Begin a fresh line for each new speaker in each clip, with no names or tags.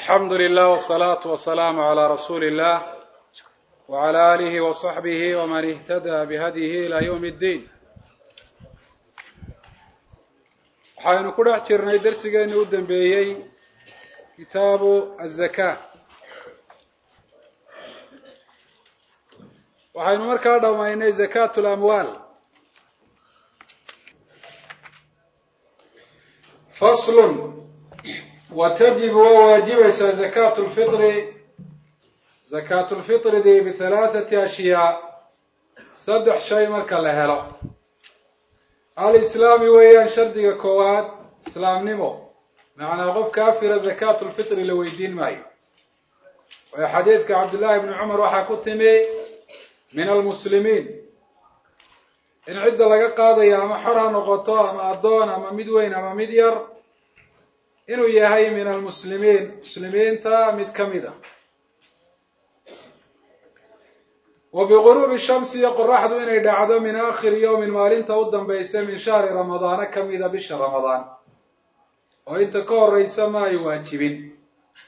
alxamdu lilah wsalaatu wasalaamu calaa rasuuli illah wacala aalihi wasaxbihi waman ihtadaa bihadyihi ilaa yowmi ddiin waxaynu ku dhex jirnay darsigeeni u dambeeyey kitaabu azaka waxaynu markaa dhammaynay zakaatu lamwaal faslun wa tajibu waa waajibaysaa zakaatu lfitri zakaatu lfitridii bihalaathati ashyaa saddex shay marka la helo alislaami weeyaan shardiga koowaad islaamnimo macnaa qof kaafira zakaatu lfitri la weydiin maayo waayo xadiidka cabdullaahi bni cumar waxaa ku timi min almuslimiin in cidda laga qaadayo ama xor ha noqoto ama addoon ama mid weyn ama mid yar inuu yahay min almuslimiin muslimiinta mid ka mid a wa biguruubi shamsi iyo qoraxdu inay dhacdo min aakhiri yowmin maalinta u dambaysa min shahri ramadaana ka mida bisha ramadaan oo inta ka horeysa ma ay waajibin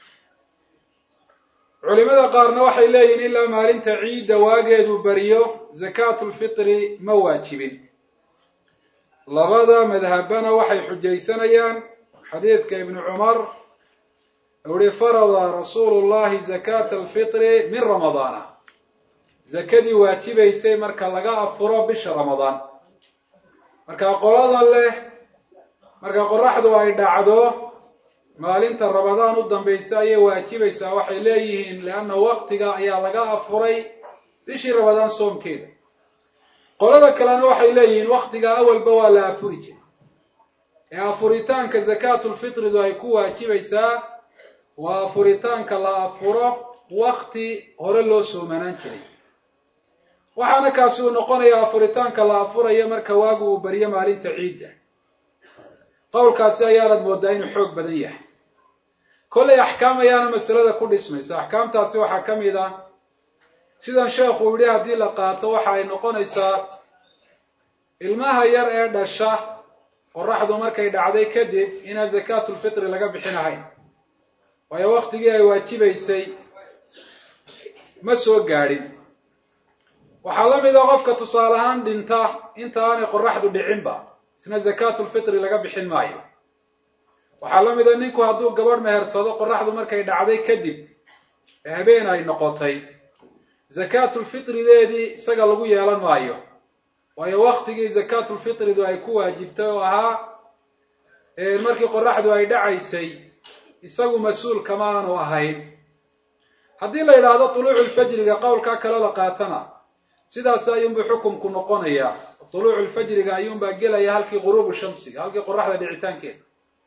culimada qaarna waxay leeyihin ilaa maalinta ciidda waageedu beriyo zakaatu lfitri ma waajibin labada madhabana waxay xujaysanayaan xadiidka ibnu cumar uhi farada rasuulu llahi zakaata alfitri min ramadaana zakadii waajibaysay marka laga afuro bisha ramadaan marka qolada leh marka qoraxdu ay dhacdo maalinta ramadaan u dambaysa ayay waajibaysaa waxay leeyihiin leanna waktiga ayaa laga afuray bishii ramadaan soomkeeda qolada kalena waxay leeyihiin waktiga awalba waa la afuri jiray ee afuritaanka zakaatulfitridu ay ku waajibaysaa waa afuritaanka la afuro wakti hore loo soomanaan jiray waxaana kaasi uu noqonayaa afuritaanka la afurayo marka waagu uu baryo maalinta ciidda qowlkaasi ayaanad moodaa inuu xoog badan yahay kollay axkaam ayaana masalada ku dhismaysa axkaamtaasi waxaa ka mid ah sidan sheekhu uu yihi haddii la qaato waxa ay noqonaysaa ilmaha yar ee dhasha qoraxdu markay dhacday kadib inaan zakaatulfitri laga bixinahayn waayo waktigii ay waajibaysay ma soo gaadhin waxaa la mid a qofka tusaale ahaan dhinta inta aanay qoraxdu dhicinba isna zakaatulfitri laga bixin maayo waxaa la mid a ninku hadduu gabadh mehersado qoraxdu markay dhacday kadib ee habeen ay noqotay zakaatulfitrideedii isaga lagu yeelan maayo waayo waktigii zakaatulfitridu ay ku waajibtay oo ahaa markii qoraxdu ay dhacaysay isagu mas-uul kama aanu ahayn haddii la yidhaahdo tuluuculfajriga qowlkaa kale la qaatana sidaas ayuunbuu xukumku noqonayaa tuluuculfajriga ayuunbaa gelaya halkii guruubu shamsiga halkii qoraxda dhicitaankeeda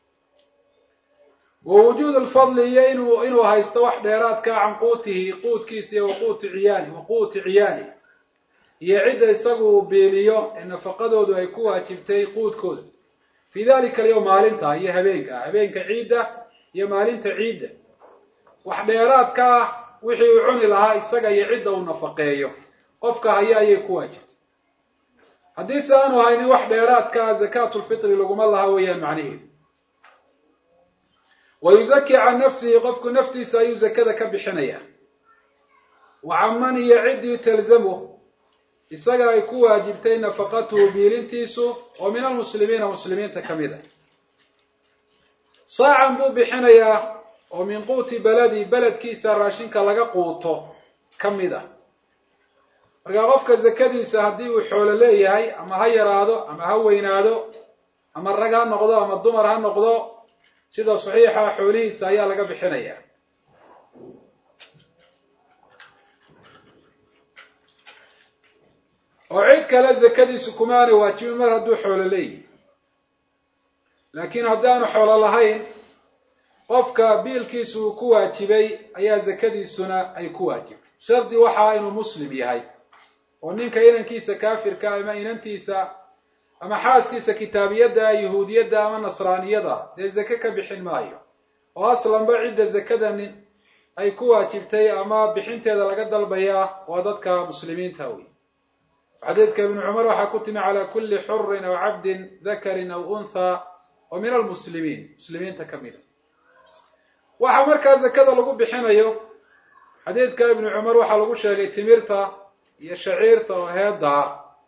wa wujuud lfadli iyo inuu inuu haysto wax dheeraadka can quutihi quudkiisa iyo waquuti ciyaali wa quuti ciyaali iyo cidda isagu uu beeliyo ee nafaqadoodu ay ku waajibtay quudkooda fii dalika alyowm maalinta iyo habeenka habeenka ciidda iyo maalinta ciidda wax dheeraadka ah wixii uu cuni lahaa isaga iyo cidda uu nafaqeeyo qofka haya ayay ku waajibtay haddii se aanu haynin wax dheeraadka ah zakaatulfitri laguma laha weeyaan macnaheedu wa yuzaki can nafsihi qofku naftiisa ayuu zakada ka bixinayaa wa caman iyo ciddii talzamu isaga ay ku waajibtay nafaqatuhu biilintiisu oo min almuslimiina muslimiinta ka mid a saacan buu bixinayaa oo min quuti beledi beledkiisa raashinka laga quuto ka mid a markaa qofka zakadiisa haddii uu xoolo leeyahay ama ha yaraado ama ha weynaado ama rag ha noqdo ama dumar ha noqdo sida saxiixa xoolihiisa ayaa laga bixinayaa oo cid kale zakadiisu kumaana waajibin mar hadduu xoolo leeyahay laakiin haddaanu xoolo lahayn qofka biilkiisu uu ku waajibay ayaa zakadiisuna ay ku waajibtay shardi waxaa inuu muslim yahay oo ninka inankiisa kaafirka ama inantiisa ama xaaskiisa kitaabiyadda yahuudiyadda ama nasraaniyada dee zake ka bixin maayo oo aslanba cidda zakadani ay ku waajibtay ama bixinteeda laga dalbayaa waa dadka muslimiinta wey xadiidka ibnu cumar waxaa ku timi calaa kulli xurin aw cabdin dakarin aw unthaa oo min almuslimiin muslimiinta ka mida waxaa markaa zakada lagu bixinayo xadiidka ibnu cumar waxaa lagu sheegay timirta iyo shaciirta oo heedaa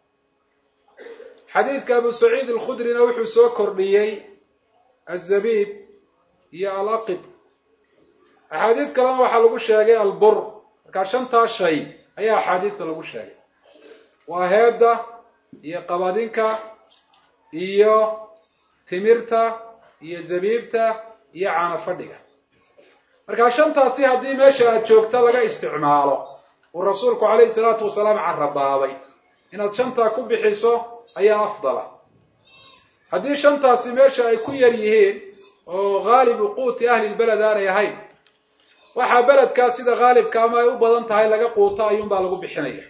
xadiidka abu saciid alkhudrina wuxuu soo kordhiyey azabiib iyo alaqid axaadiid kalena waxaa lagu sheegay albur markaa shantaa shay ayaa axaadiidta lagu sheegay waa heedda iyo qabadinka iyo timirta iyo zabiibta iyo caano fadhiga markaa shantaasi haddii meesha aad joogta laga isticmaalo uu rasuulku calayhi salaatu wasalaam carabaabay inaad shantaa ku bixiso ayaa afdala haddii shantaasi meesha ay ku yar yihiin oo haalibu quuti ahlilbeled aanay ahayn waxaa beledkaa sida haalibka ama ay u badan tahay laga quuto ayuunbaa lagu bixinaya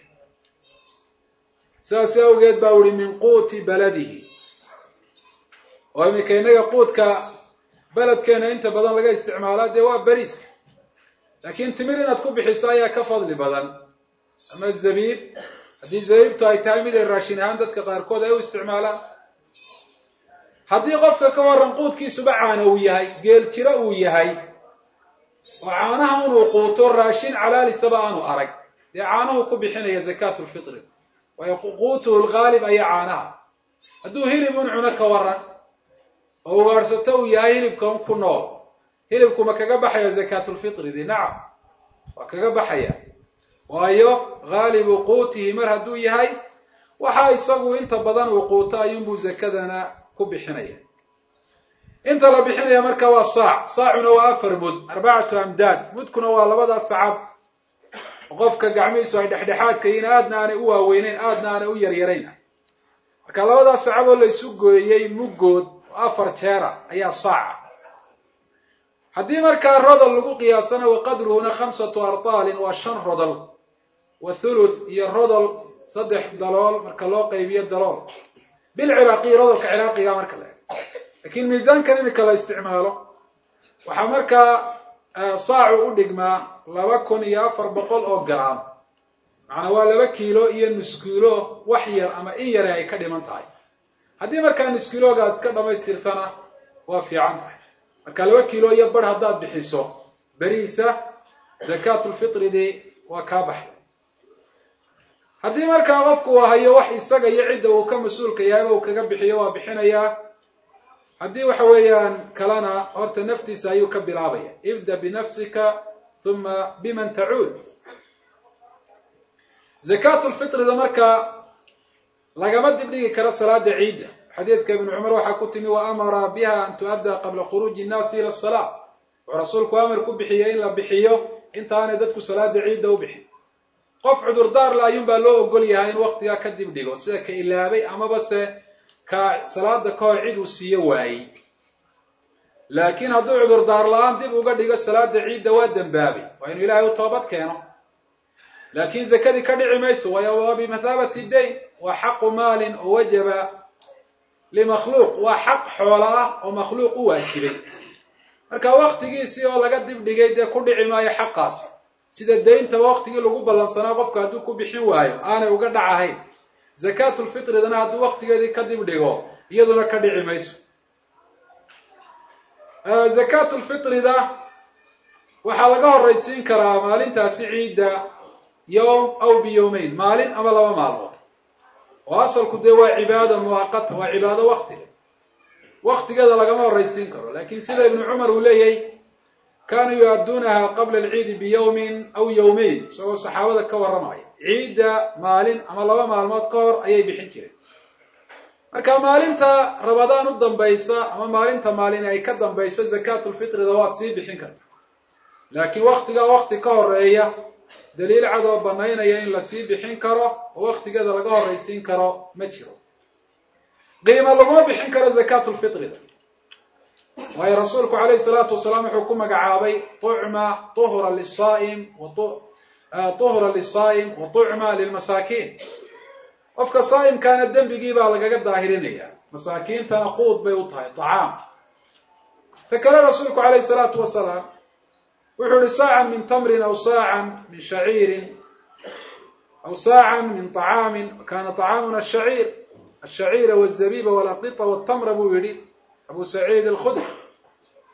sidaas awgeed baa uhi min quuti beladihi oo iminka innaga quudka beledkeena inta badan laga isticmaalaa dee waa beriiska laakiin timir inaad ku bixiso ayaa ka fadli badan ama zabiib haddii zabiibtu ay tahay mid ay raashin ahaan dadka qaarkood ay u isticmaalaan haddii qofka ka waran quudkiisuba caana uu yahay geel jiro uu yahay oo caanaha inuu quuto raashin calaalisaba aanu arag dee caanuhu ku bixinaya zakaatu lfitri waayo quutuhu lghaalib ayaa caanaha hadduu hilib un cuno ka waran oo ugaadhsato uu yahay hilibkan ku nool hilibkuma kaga baxaya zakaatulfitri di nacam waa kaga baxaya waayo haalibu quutihi mar hadduu yahay waxa isagu inta badan uu quuto ayuunbuu zakadana ku bixinaya inta la bixinaya marka waa saac saacuna waa afar mud arbacatu amdaad mudkuna waa labada sacab qofka gacmihiisu ay dhexdhexaadka yihiin aadna aanay u waaweyneyn aadna aanay u yaryarayn marka labadaas sacab oo la isu gooyey muggood afar jeera ayaa saaca haddii markaa rodol lagu qiyaasana wa qadruhuna khamsatu ardaalin waa shan rodol wa thuluth iyo rodol saddex dalool marka loo qaybiyo dalool bilciraaqiy rodolka ciraaqiga marka la lakiin miisaankan imika la isticmaalo waxaa markaa saacu u dhigmaa laba kun iyo afar boqol oo gram macnaa waa laba kiilo iyo nus kiilo wax yar ama in yare ay ka dhiman tahay haddii markaa nuskiloogaas ka dhamaystirtana waa fiican tahay marka laba kiilo iyo bar haddaad bixiso beriisa zakaatulfitridii waa kaa baxay haddii markaa qofku uu hayo wax isaga iyo cidda uu ka mas-uulka yahayba uu kaga bixiyo waa bixinayaa haddii waxa weeyaan kalena horta naftiisa ayuu ka bilaabaya ibda binafsika huma biman tacuud zakaatulfitrida marka lagama dibdhigi karo salaada ciidda xadiidka ibnu cumar waxaa ku timi wa amara biha an tu'adda qabla khuruuji innaasi ila asalaa wuxuu rasuulku amar ku bixiyey in la bixiyo intaanay dadku salaada ciidda u bixin qof cudurdaar la ayuun baa loo ogol yahay in waktigaa ka dib dhigo sida ka ilaabay amaba se ka salaada ka hor cid uu siiyo waayey laakiin hadduu cudurdaar la-aan dib uga dhigo salaada ciidda waa dembaabay waa inuu ilaahay u toobad keeno laakiin zakadii ka dhici mayso waayo waa bimathaabati dayn waa xaqu maalin oo wajaba limakhluuq waa xaq xoola ah oo makhluuq u waajibay marka waktigiisii oo laga dib dhigay dee ku dhici maayo xaqaasi sida dayntaba waktigii lagu ballansanaa qofku hadduu ku bixin waayo aanay uga dhacahayn zakaatulfitridana hadduu waktigeedii ka dib dhigo iyaduna ka dhici mayso zakaatulfitrida waxaa laga horraysiin karaa maalintaasi ciidda yowm aw biyowmeyn maalin ama laba maalmood oo asalku dee waa cibaada muwaqata waa cibaado waktiga waktigeeda lagama horraysiin karo lakin sida ibnu cumar uu leeyahy kaanuu yu-adduunaha qabla alciidi biyowmin aw yowmeyn isagoo saxaabada ka warramaya ciidda maalin ama laba maalmood ka hor ayay bixin jireen marka maalinta rabadaan u dambaysa ama maalinta maalin ay ka dambayso zakaatulfitrida waad sii bixin karta laakiin waktigaa wakti ka horeeya daliil cad oo banaynaya in lasii bixin karo oo waktigeeda laga horraysiin karo ma jiro qiima laguma bixin karo zakaatulfitrida waayo rasuulku calayhi salaatu wasalaam wuxuu ku magacaabay tucma tuhra lisaa'im tuhra lisaa'im wa tucma lilmasaakiin qofka saa'imkaana dembigii baa lagaga daahirinaya masaakiintana quud bay u tahay tacaam ta kale rasuulku calayhi salaatu wasalaam wuxuu ihi saacan min tamrin aw saacan min shaciirin aw saacan min طacaamin kana طacaamuna shaciir ashaciira wالzabiba wاlaqita wالtamra buu yihi abu saciid alkhudri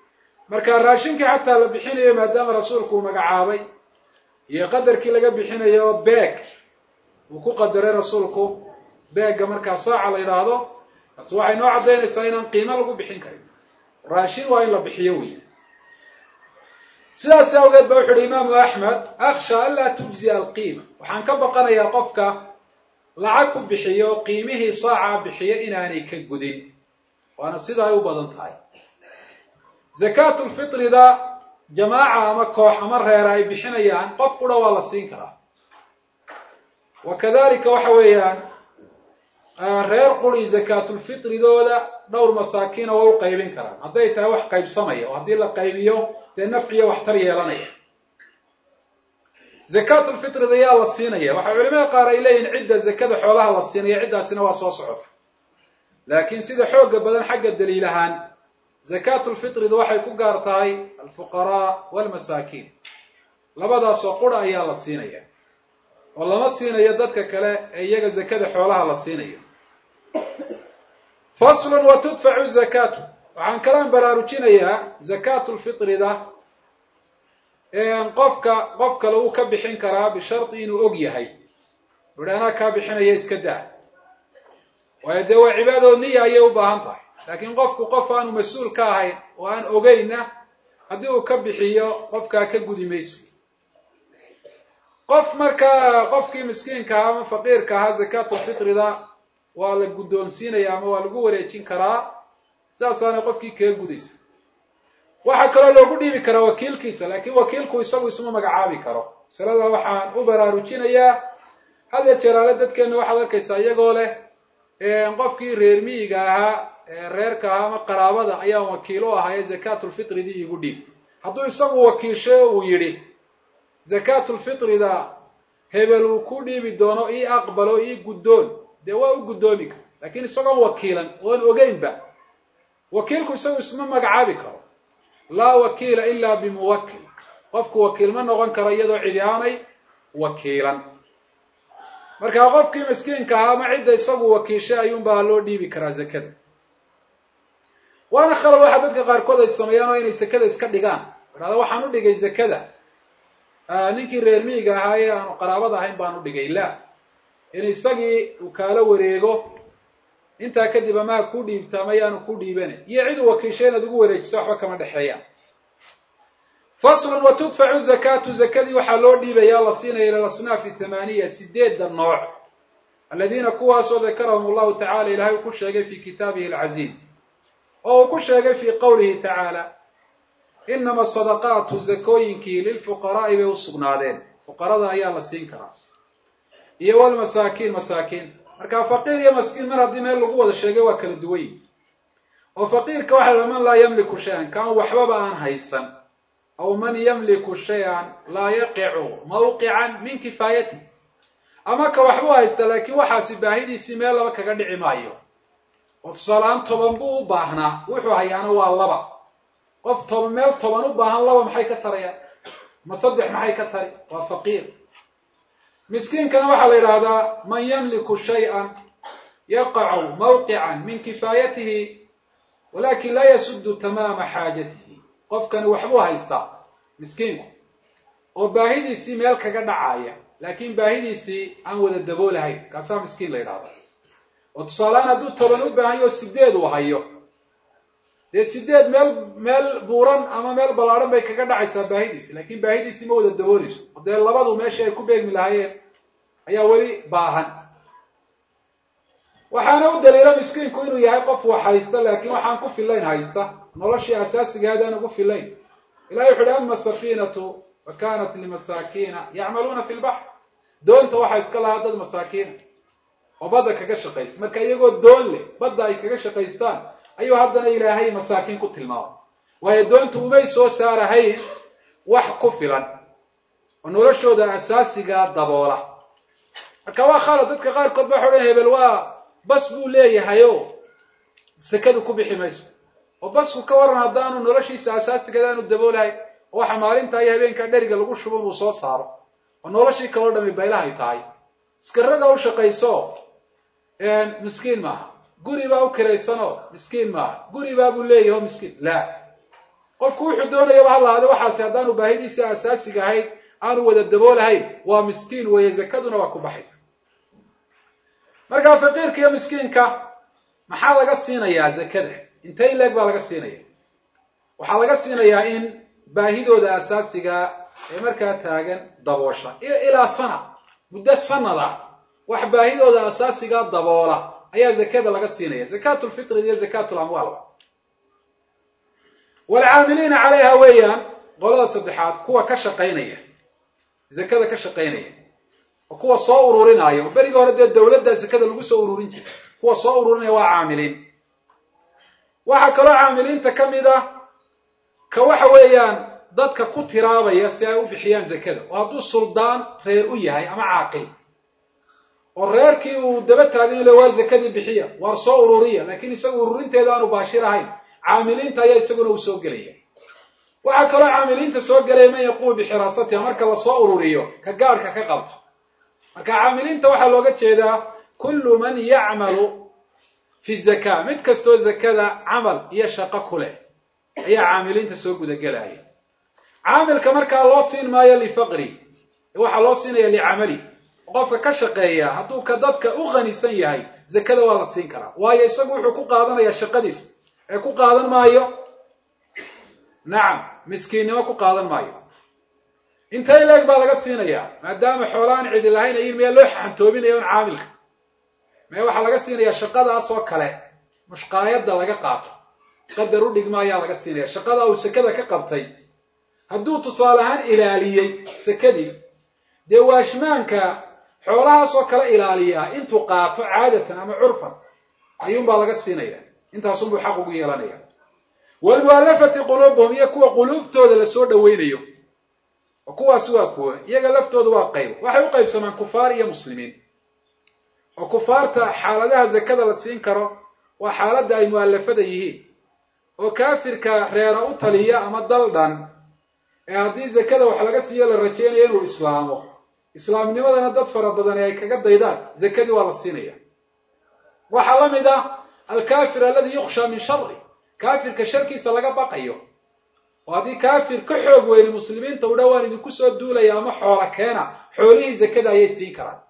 marka raashinkii xataa la bixinayo maadaama rasuulku uu magacaabay iyo qadarkii laga bixinayo beeg uu ku qadaray rasuulku beegga markaa saaca la yidhaahdo taasi waxay noo caddaynaysaa inaan qiimo lagu bixin karin raashin waa in la bixiyo wey sidaas awgeed ba wuxu uhi imaamu axmed akhsha anlaa tujziya alqiima waxaan ka baqanayaa qofka lacag ku bixiyo qiimihii saaca bixiyo inaanay ka gudin waana sida ay u badan tahay zakaatulfitrida jamaaca ama koox ama reera ay bixinayaan qof qura waa la siin karaa wa kadalika waxa weeyaan reer quri zakaatulfitridooda dhowr masaakiina waa u qaybin karaan hadday tahay wax qaybsamaya oo haddii la qaybiyo dee nafciyo waxtar yeelanaya zakaatulfitrida yaa la siinaya waxaa culimada qaar ay leeyihin cidda zakada xoolaha la siinaya ciddaasina waa soo socota laakiin sida xooga badan xagga daliil ahaan zakaatulfitrida waxay ku gaar tahay alfuqaraa walmasaakiin labadaasoo qura ayaa la siinaya oo lama siinayo dadka kale ee iyaga zakada xoolaha la siinayo faslun wa tudfacu zakaatu waxaan kalaan baraarujinayaa zakaatulfitrida qofka qof kale uu ka bixin karaa bishardi inuu og yahay uhi anaa kaa bixinaya iska daa waayo dee waa cibaadadood niya ayay u baahan tahay laakiin qofku qof aanu mas-uul ka ahayn oo aan ogeynna haddii uu ka bixiyo qofkaa ka gudi mayso qof markaa qofkii miskiinka ahaa ama faqiirka ahaa zakaatulfitrida waa la guddoonsiinaya ama waa lagu wareejin karaa sidaasaana qofkii kaga gudaysa waxaa kaloo loogu dhiibi karaa wakiilkiisa laakiin wakiilku isagu isuma magacaabi karo masalada waxaan u baraarujinayaa hadya jeraale dadkeenna waxaad arkaysaa iyagoo leh qofkii reer miyiga ahaa reerka ahaa ama qaraabada ayaan wakiil u ahaa ee zakaatulfitridii igu dhiib hadduu isagu wakiilshay oo uu yidhi zakaatulfitrida hebel uu ku dhiibi doono ii aqbalo ii guddoon dee waa u guddoomi kara laakiin isagoon wakiilan oon ogeynba wakiilku isagu isma magacaabi karo laa wakiila ilaa bimuwakil qofku wakiil ma noqon karo iyadoo cidi aanay wakiilan marka qofkii miskiinka ahaa ama cidda isagu wakiishay ayuunbaa loo dhiibi karaa zakada waana khalad waxa dadka qaarkood ay sameeyaan oo inay zakada iska dhigaan idhahda waxaan u dhigay zakada ninkii reer miyiga ahaa ee aanu qaraabada ahayn baan u dhigay la in isagii uu kaala wareego intaa kadib amaa ku dhiibta ama yaanu ku dhiibana iyo cid uu wakiishay inaad ugu wareejiso waxba kama dhexeeyaan faslun wa tudfacu zakaatu zakadii waxaa loo dhiibaya la siinaya ila asnaafi thamaaniya sideedda nooc aladiina kuwaasoo dakarahum allahu tacala ilahay uu ku sheegay fi kitaabihi alcaziiz oo uu ku sheegay fi qowlihi tacaala inama sadaqaatu zakooyinkii lilfuqaraa'i bay u sugnaadeen fuqarada ayaa la siin karaa iyo walmasaakiin masaakiinta marka faqiir iyo maskiin mar haddii meel lagu wada sheegay waa kala duwan yihi oo faqiirka waxa la man laa yamliku shay-an kaan waxbaba aan haysan aw man yamliku shay-an laa yaqicu mawqican min kifaayati ama ka waxbuu haysta laakiin waxaasi baahidiisii meel laba kaga dhici maayo oo tusaaleaan toban buu u baahnaa wuxuu hayaana waa laba qof toban meel toban u baahan laba maxay ka tarayaan ma saddex maxay ka tari waa faqiir miskiinkana waxaa la yidhaahdaa man yamliku shay-an yaqacu mawqican min kifaayatihi walakin laa yasudu tamaama xaajatihi qofkani waxbuu haystaa miskiinku oo baahidiisii meel kaga dhacaya laakiin baahidiisii aan wada daboolahayn kaasaa miskiin la yidhahda oo tusaaleaan hadduu toban u baahan yaho sideed uu hayo dee sideed meel meel buuran ama meel ballaadhan bay kaga dhacaysaa baahidiisi laakiin baahidiisii ma wada dabooleyso oo dee labadu meeshii ay ku beegmi lahaayeen ayaa weli baahan waxaana u daliila miskiinku inuu yahay qof wax haysta laakiin waxaan ku fillayn haysta noloshii asaasigaadi aan ugu fillayn ilahi wuxu uhi ama safiinatu fa kanat limasaakiina yacmaluuna fi lbaxr doonta waxaa iska lahaa dad masaakiina oo badda kaga shaqaysta marka iyagoo doon leh badda ay kaga shaqaystaan ayuu haddana ilaahay masaakiin ku tilmaamay waayo doonta umay soo saarahayn wax ku filan oo noloshooda asaasigaa daboola marka waa khalad dadka qaarkood ba waxa odhan hebel waa bas buu leeyahayo sekadu ku bixi mayso oo basku ka waran haddaanu noloshiisa asaasigeeda aanu daboolahayn oo waxa maalinta iyo habeenkaa dheriga lagu shubo inuu soo saaro oo noloshii kaloo dhami baylahay tahay iskaraga u shaqayso miskiin maaha guri baa u kiraysanoo miskiin maaha guri baabuu leeyaho miskiin la qofku wuxuu doonayaba ha lahaade waxaasi haddaanu baahidiisii asaasiga ahayd aanu wada daboolahayn waa miskiin weeye zakaduna waa ku baxaysa markaa faqiirka iyo miskiinka maxaa laga siinayaa zakada intay leeg baa laga siinaya waxaa laga siinayaa in baahidooda asaasiga ee markaa taagan daboosha iyo ilaa sana muddo sanad ah wax baahidooda asaasiga daboola ayaa zakada laga siinaya zakaatu lfitri iyo zakaatu lamwaalba waalcaamiliina calayha weeyaan qolada saddexaad kuwa ka shaqaynaya zakada ka shaqaynaya oo kuwa soo ururinaya oo berigii hore dee dawladda zakada lagu soo ururin jiray kuwa soo ururinaya waa caamiliin waxaa kaloo caamiliinta ka mid ah ka waxa weeyaan dadka ku tiraabaya si ay u bixiyaan zakada oo hadduu suldaan reer u yahay ama caaqil oo reerkii uu daba taagan le waa zakadii bixiya waar soo ururiya laakiin isagu ururinteeda aanu baashir ahayn caamiliinta ayaa isaguna uu soo gelaya waxaa kaloo caamiliinta soo gelaya man yaqumu bixiraasatiha marka lasoo ururiyo ka gaadhka ka qabta marka caamiliinta waxaa looga jeedaa kullu man yacmalu fi zaka mid kastoo zakada camal iyo shaqo ku leh ayaa caamiliinta soo gudagelaya caamilka markaa loo siin maayo lifaqri waxaa loo siinaya licamali qofka ka shaqeeya hadduu ka dadka u qanisan yahay zakada waa la siin karaa waayo isagu wuxuu ku qaadanaya shaqadiisa ee ku qaadan maayo nacam miskiinnimo ku qaadan maayo intay leeg baa laga siinayaa maadaama xoolaan cidi lahayn ayin miyaa loo xantoobinaya un caamilka mee waxaa laga siinayaa shaqadaas oo kale mushqaayadda laga qaato qadar u dhigma ayaa laga siinaya shaqada uu sakada ka qabtay hadduu tusaale ahaan ilaaliyey sakadii dee waashmaanka xoolahaas oo kale ilaaliyaa intuu qaato caadatan ama curfan ayuunbaa laga siinaya intaasunbuu xaq ugu yeelanaya waalmu'allafati quluubuhum iyo kuwa quluubtooda lasoo dhaweynayo oo kuwaasi waa kuwa iyaga laftooda waa qayb waxay u qaybsamaan kufaar iyo muslimiin oo kufaarta xaaladaha zakada la siin karo waa xaaladda ay mu'allafada yihiin oo kaafirka reera u taliya ama dal dhan ee haddii zakada wax laga siiyo la rajaynayo inuu islaamo islaamnimadana dad fara badani ay kaga daydaan zakadii waa la siinaya waxaa la mid ah alkafir aladi yukhsha min shari kaafirka sharkiisa laga baqayo oo haddii kaafir ka xoog weyni muslimiinta u dhawaan idinku soo duulaya ama xoola keena xoolihii zakada ayay siin karaan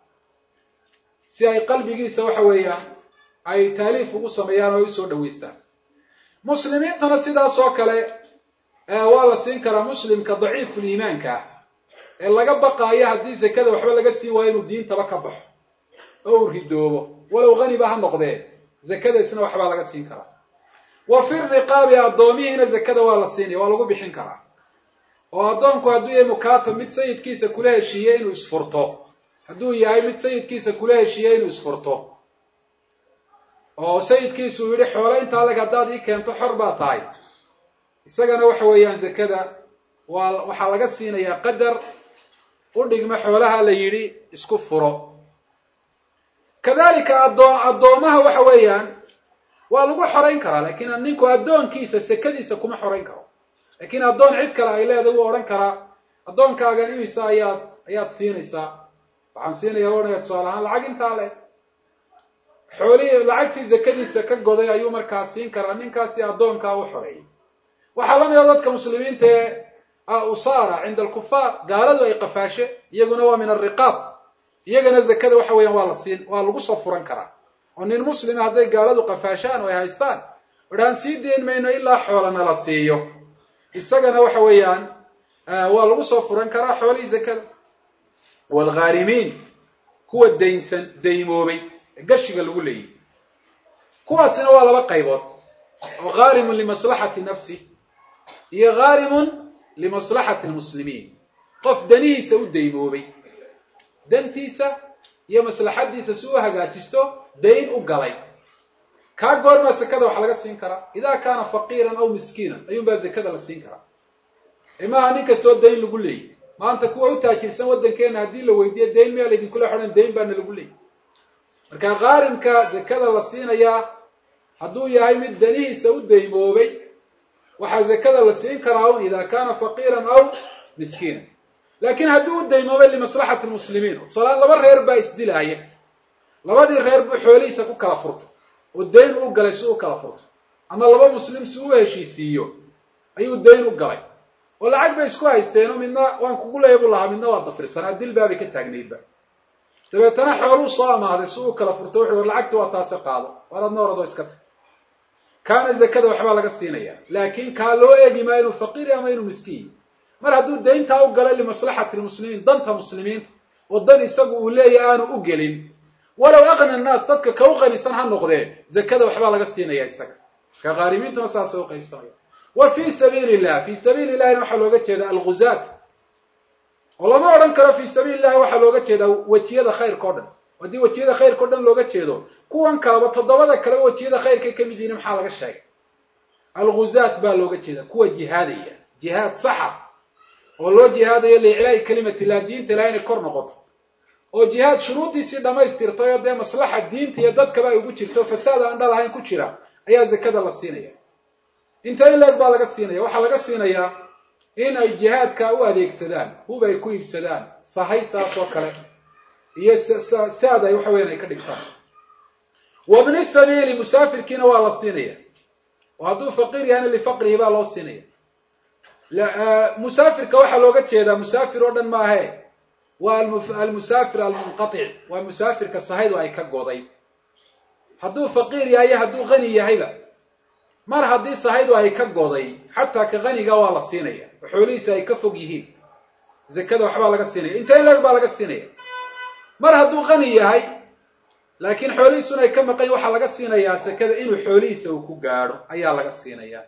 si ay qalbigiisa waxa weeyaan ay taaliif ugu sameeyaan oo ay usoo dhaweystaan muslimiintana sidaas oo kale waa la siin karaa muslimka daciiful iimaanka ah ee laga baqaayo haddii zakada waxba laga siin waayo inuu diintaba ka baxo oo uu ridoobo walow haniba ha noqdee zakadaisna waxbaa laga siin karaa wa fi riqaabi addoomihiina zakada waa la siinaya waa lagu bixin karaa oo addoonku hadduu yahay mukaatab mid sayidkiisa kula heshiiye inuu isfurto hadduu yahay mid sayidkiisa kula heshiiye inuu isfurto oo sayidkiisu uu yidhi xoolo intaa leg haddaad ii keento xor baa tahay isagana waxa weeyaan zakada waa waxaa laga siinayaa qadar u dhigma xoolaha la yidhi isku furo kadalika addoo addoomaha waxa weeyaan waa lagu xorayn karaa lakiin ninku addoonkiisa sekadiisa kuma xorayn karo lakiin addoon cid kale ay leedahay wuu odhan karaa addoonkaagan imisa ayaad ayaad siinaysaa waxaan siinaya odhanaya tusaale ahaan lacag intaa le xoolihii lacagtii zakadiisa ka goday ayuu markaa siin karaa ninkaasi addoonkaa u xoreeyay waxaa la mida dadka muslimiinta ee usaara cinda alkufaar gaaladu ay qafaashe iyaguna waa min alriqaab iyagana zakada waxa weeyaan waa la siin waa lagu soo furan karaa oo nin muslima hadday gaaladu qafaashaan oo ay haystaan odhaan sii deyn mayno ilaa xoolana la siiyo isagana waxa weeyaan waa lagu soo furan karaa xoolihii zakada waalghaarimiin kuwa daynsan daymoobay ee gashiga lagu leeyay kuwaasina waa laba qaybood oo ghaarimun limaslaxati nafsi iyo ghaarimun limaslaxati lmuslimiin qof danihiisa u daymoobay dantiisa iyo maslaxadiisa si u hagaajisto dayn u galay kaa goormaa zakada wax laga siin karaa idaa kaana faqiiran aw miskiinan ayuunbaa zakada la siin karaa imaha nin kastoo dayn lagu leeyay maanta kuwa u taajirsan waddankeena haddii la weydiiyo dayn miyaa laydinkula xodhan dayn baana lagu leeyay marka qaarimka zakada la siinayaa hadduu yahay mid danihiisa u daymoobay waxaa zakada la siin karaa un idaa kaana faqiiran aw miskiinan laakiin haddii u daymoobay limaslaxati lmuslimiin tusalaan laba reer baa isdilaaya labadii reer buu xoolihiisa ku kala furtay oo dayn u galay si u kala furto ama laba muslim si u heshiisiiyo ayuu dayn u galay oo lacag bay isku haysteenoo midna waan kugu leeya buu lahaa midna waa dafirsanaa dil baabay ka taagnaydba dabeetana xooluu soo amaahday si uu kala furto wuxuu lacagti waa taase qaado waradna oradoo iska tag kaana zakada waxbaa laga siinaya laakiin kaa loo eegi maayo inuu faqiiri ama inuu miskiin mar hadduu dayntaa u galay limaslaxati lmuslimiin danta muslimiinta oo dan isagu uu leeyahy aanu u gelin walow aqna annaas dadka ka u qanisan ha noqdee zakada waxbaa laga siinaya isaga ka qaarimiintuna saasay u qaybsanaya wa fii sabiili illah fii sabiili illahina waxaa looga jeeda alguzaat oo lama odhan karo fii sabiili illahi waxaa looga jeedaa wejiyada khayrka o dhan haddii wejiyada khayrka o dhan looga jeedo kuwan kaleba toddobada kaleba wejiyada khayrkay ka mid yihiin maxaa laga sheegay alguzaat baa looga jeeda kuwa jihaadaya jihaad saxa oo loo jihaadayo liiclaa'i kalimati illah diinta ilaha inay kor noqoto oo jihaad shuruuddiisii dhammaystirtay oo dee maslaxa diinta iyo dadkaba ay ugu jirto fasaad aan dhal ahayn ku jira ayaa zakada la siinaya inta in leeg baa laga siinaya waxaa laga siinayaa in ay jihaadka u adeegsadaan hub ay ku iibsadaan sahay saas oo kale iyo saad ay waxa weyan ay ka dhigtaan wabni sabiili musaafirkiina waa la siinaya oo hadduu faqiir yahayna lifaqrihi baa loo siinaya musaafirka waxaa looga jeedaa musaafir oo dhan maahe waa almusaafir almunqatic waa musaafirka sahaydu ay ka goday hadduu faqiir yahay iyo hadduu qani yahayba mar haddii sahaydu ay ka goday xataa ka qaniga waa la siinaya oo xoolihiisa ay ka fog yihiin zakada waxbaa laga siinaya inta in leeg baa laga siinaya mar hadduu qani yahay laakiin xoolihiisuna ay ka maqan waxaa laga siinayaa zakada inuu xoolihiisa uu ku gaadho ayaa laga siinaya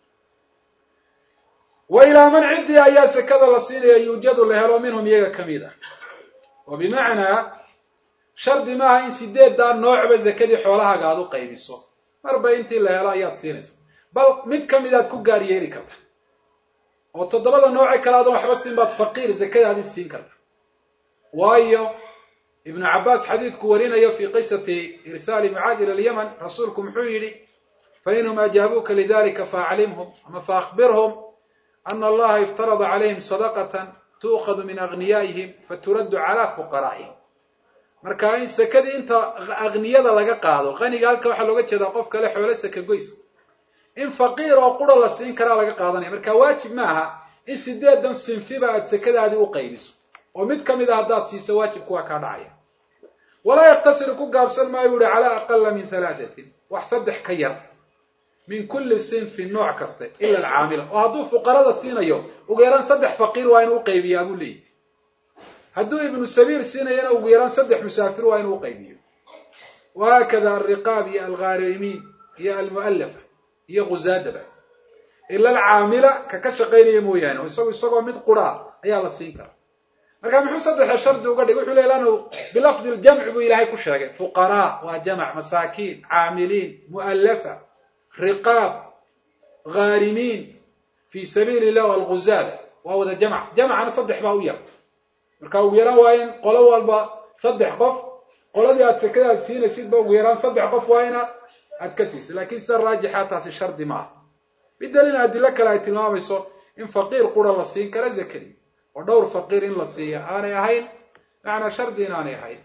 wa ilaa man ciddii ayaa sakada la siinaya yuujadu la helo minhum iyaga ka mid ah oo bimacnaa shardi maaha in sideeddaa noocba zakadii xoolahaaga aada u qaybiso marba intii la helo ayaad siinaysa bal mid ka mid aad ku gaar yeeli karta oo toddobada nooce kale adan waxba siin baad faqiir zakadaadii siin karta waayo ibnu cabbaas xadiidku warinayo fii qisati irsaali mucaad ila alyaman rasuulku muxuu yidhi fa inhum ajaabuuka lidalika faaclimhum ama faakbirhum ana allaha iftarada calayhim sadaqatan tu'khadu min agniyaa'ihim faturaddu calaa fuqaraa'ihim marka in sakadii inta akniyada laga qaado qaniga halka waxaa looga jeedaa qof kale xoolo saka goys in faqiir oo qura la siin karaa laga qaadanaya marka waajib ma aha in sideedan sinfiba aad sakadaadii u qaybiso oo mid ka mid a haddaad siiso waajibku waa kaa dhacaya walaa yaqtasiru ku gaabsan maayo bu uhi calaa aqala min halaatatin wax saddex ka yar min kulli sinfin nooc kaste ila alcaamila oo hadduu fuqarada siinayo ugu yaraan saddex faqiir waa inuu uqaybiyaa buu leeyahy hadduu ibnu sabiil siinayana ugu yaraan saddex musaafir waa inuu uqaybiyo wahaakada alriqaab iyo alghaarimiin iyo almu'alafa iyo khuzaadaba ila alcaamila ka ka shaqaynaya mooyaane oo isagu isagoo mid quraa ayaa la siin karaa marka muxuu saddexa shardi uga dhigay wuxuu ley lanu bilafdi ljamci buu ilaahay ku sheegay fuqaraa waa jamac masaakiin caamiliin mu'alafa riqaab ghaarimiin fi sabiili illah walghuzaada waa wada jamc jamcana saddex baa u yar marka ugu yaraan waa in qolo walba saddex qof qoladii aad sekadaad siinaysidba ugu yaraan saddex qof waa ina aad ka siisa lakin sida raajixa taasi shardi ma aha bidaliil adilo kale ay tilmaamayso in faqiir qura la siin kara zakadii oo dhowr faqiir in la siiya aanay ahayn macnaa shardi in aanay ahayn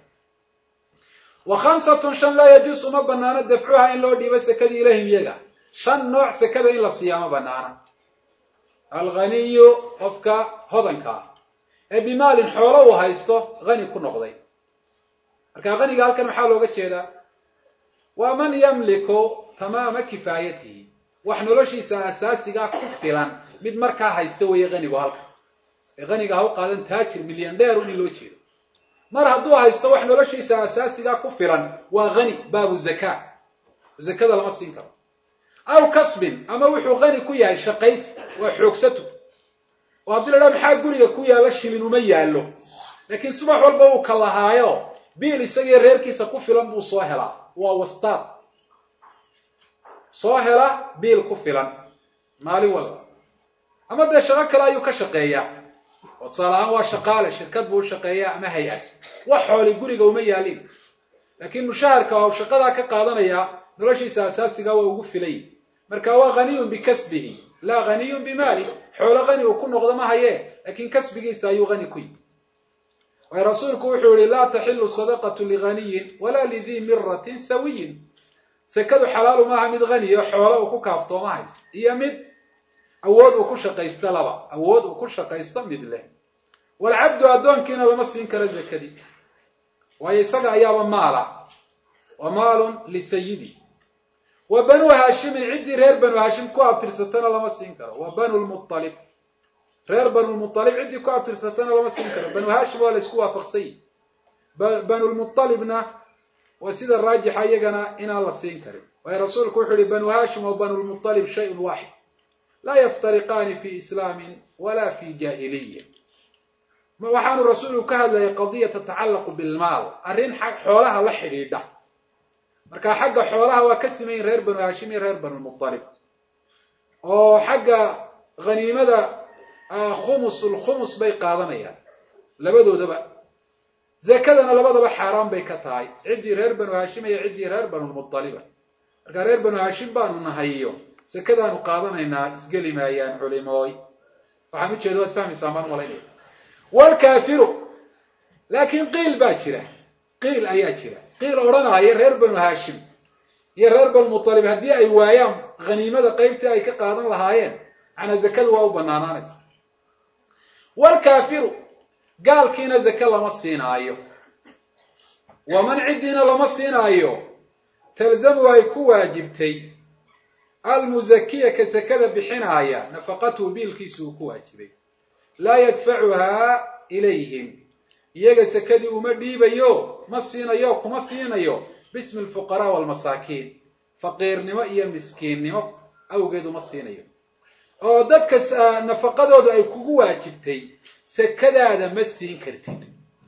wa khamsatun shan laa yajuusu ma banaano dafcuha in loo dhiibo sekadii ilayhim iyaga shan nooc sekada in la siiyaa ma banaana alghaniyu qofka hodankaa ee bimaalin xoolo uu haysto hani ku noqday marka haniga halkan maxaa looga jeedaa waa man yamliku tamaama kifaayatihi wax noloshiisa asaasigaa ku filan mid markaa haysta weeye hanigu halkan ee haniga ha u qaadan taajir milyan dheer un in loo jeedo mar hadduu haysto wax noloshiisa asaasigaa ku filan waa hani baabu zaka zakada lama siin karo aw kasbin ama wuxuu hani ku yahay shaqays waa xoogsato oo haddii la dhaha maxaa guriga ku yaalla shilin uma yaallo laakiin subax walba uu ka lahaayo biil isagii reerkiisa ku filan buu soo helaa waa wastaad soo hela biil ku filan maalin walba ama dee shaqo kale ayuu ka shaqeeyaa oo tusaale ahaan waa shaqaale shirkad buu u shaqeeyaa ama hay-ad wax xooli guriga uma yaalin laakiin mushaharka waa uu shaqadaa ka qaadanayaa noloshiisa asaasiga waa ugu filay marka waa haniyun bikasbihi laa haniyun bimaali xoolo hani uu ku noqdo ma haye laakiin kasbigiisa ayuu hani ku yihi waayo rasuulku wuxuu yihi laa taxilu sadaqatu lighaniyin walaa lidii miratin sawiyin sekadu xalaalu maaha mid haniyo xoolo uu ku kaaftoomo haysta iyo mid awood uu ku shaqaysto laba awood uu ku shaqaysto mid leh walcabdu addoonkiina lama siin karo zakadii waayo isaga ayaaba maala wa maalun lisayidi wa banuu haashimin ciddii reer banu haashim ku abtirsatana lama siin karo wa banu lmualib reer banulmualib ciddii ku abtirsatana lama siin karo banu haashim waa la isku waafaqsany banulmualibna waa sida raajixa iyagana inaan la siin karin waayo rasuulku wuxu uhi banu haashim wa banulmualib shayun waaxid laa yaftariqaani fi islaamin wala fi jaahiliya waxaanu rasuulku ka hadlayay qadiya tatacallaqu bilmaal arrin xoolaha la xidhiidha marka xagga xoolaha waa ka simayin reer banu haashim iyo reer banulmualib oo xagga haniimada khumus lkhumus bay qaadanayaan labadoodaba zakadana labadaba xaaraan bay ka tahay ciddii reer banu haashim iyo ciddii reer banulmualiba marka reer banu haashim baanu nahayiyo zakadaanu qaadanaynaa isgeli maayaan culimooy waxaan ujeeda waad fahmaysaa maan malaynaya wlkaafiru laakiin qiil baa jira qiil ayaa jira qiil odhanaya reer banu haashim iyo reer banulmualib haddii ay waayaan haniimada qeybtii ay ka qaadan lahaayeen macnaa zakadu waa u banaanaanaysa wlkaafiru gaalkiina zake lama siinaayo waman ciddiina lama siinaayo talzamu ay ku waajibtay almuzakiya ka sakada bixinaaya nafaqatuhu biilkiisu uu ku waajibay laa yadfacuhaa ilayhim iyaga sakadii uma dhiibayo ma siinayo kuma siinayo bismi alfuqaraa waalmasaakiin faqiirnimo iyo miskiinnimo awgeed uma siinayo oo dadka nafaqadoodu ay kugu waajibtay sakadaada ma siin kartid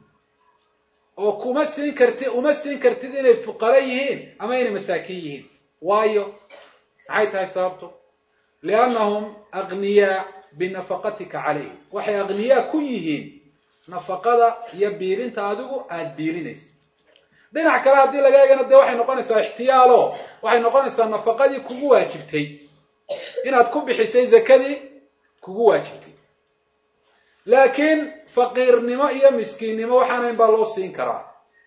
oo kuma siin kartid uma siin kartid inay fuqara yihiin ama inay masaakiin yihiin waayo maxay tahay sababto liannahum agniyaa binafaqatika calayhim waxay aqniyaa ku yihiin nafaqada iyo biilinta adigu aada biilinaysa dhinac kale haddii laga eegana dee waxay noqonaysaa ixtiyaalo waxay noqonaysaa nafaqadii kugu waajibtay inaad ku bixisay zakadii kugu waajibtay laakiin faqiirnimo iyo miskiinnimo waxaanayn baa loo siin karaa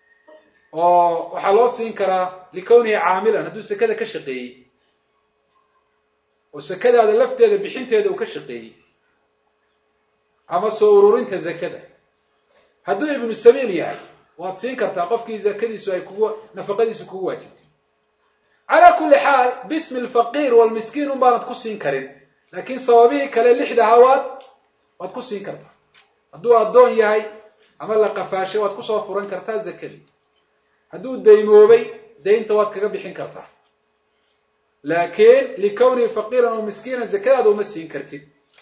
oo waxaa loo siin karaa likownihi caamilan hadduu sakada ka shaqeeyey oo sakadaada lafteeda bixinteeda uu ka shaqeeyey ama soo ururinta zakada hadduu ibnu sabiil yahay waad siin kartaa qofkii zakadiisu ay kugu nafaqadiisu kugu waajibtay calaa kulli xaal bismi alfaqiir waalmiskiin un baanad ku siin karin laakiin sababihii kale lixda hawaad waad ku siin kartaa hadduu addoon yahay ama la qafaashay waad kusoo furan kartaa zakadii hadduu daymoobay daynta waad kaga bixin kartaa laakiin likownihi faqiiran oo miskiinan zakadaada uma siin kartid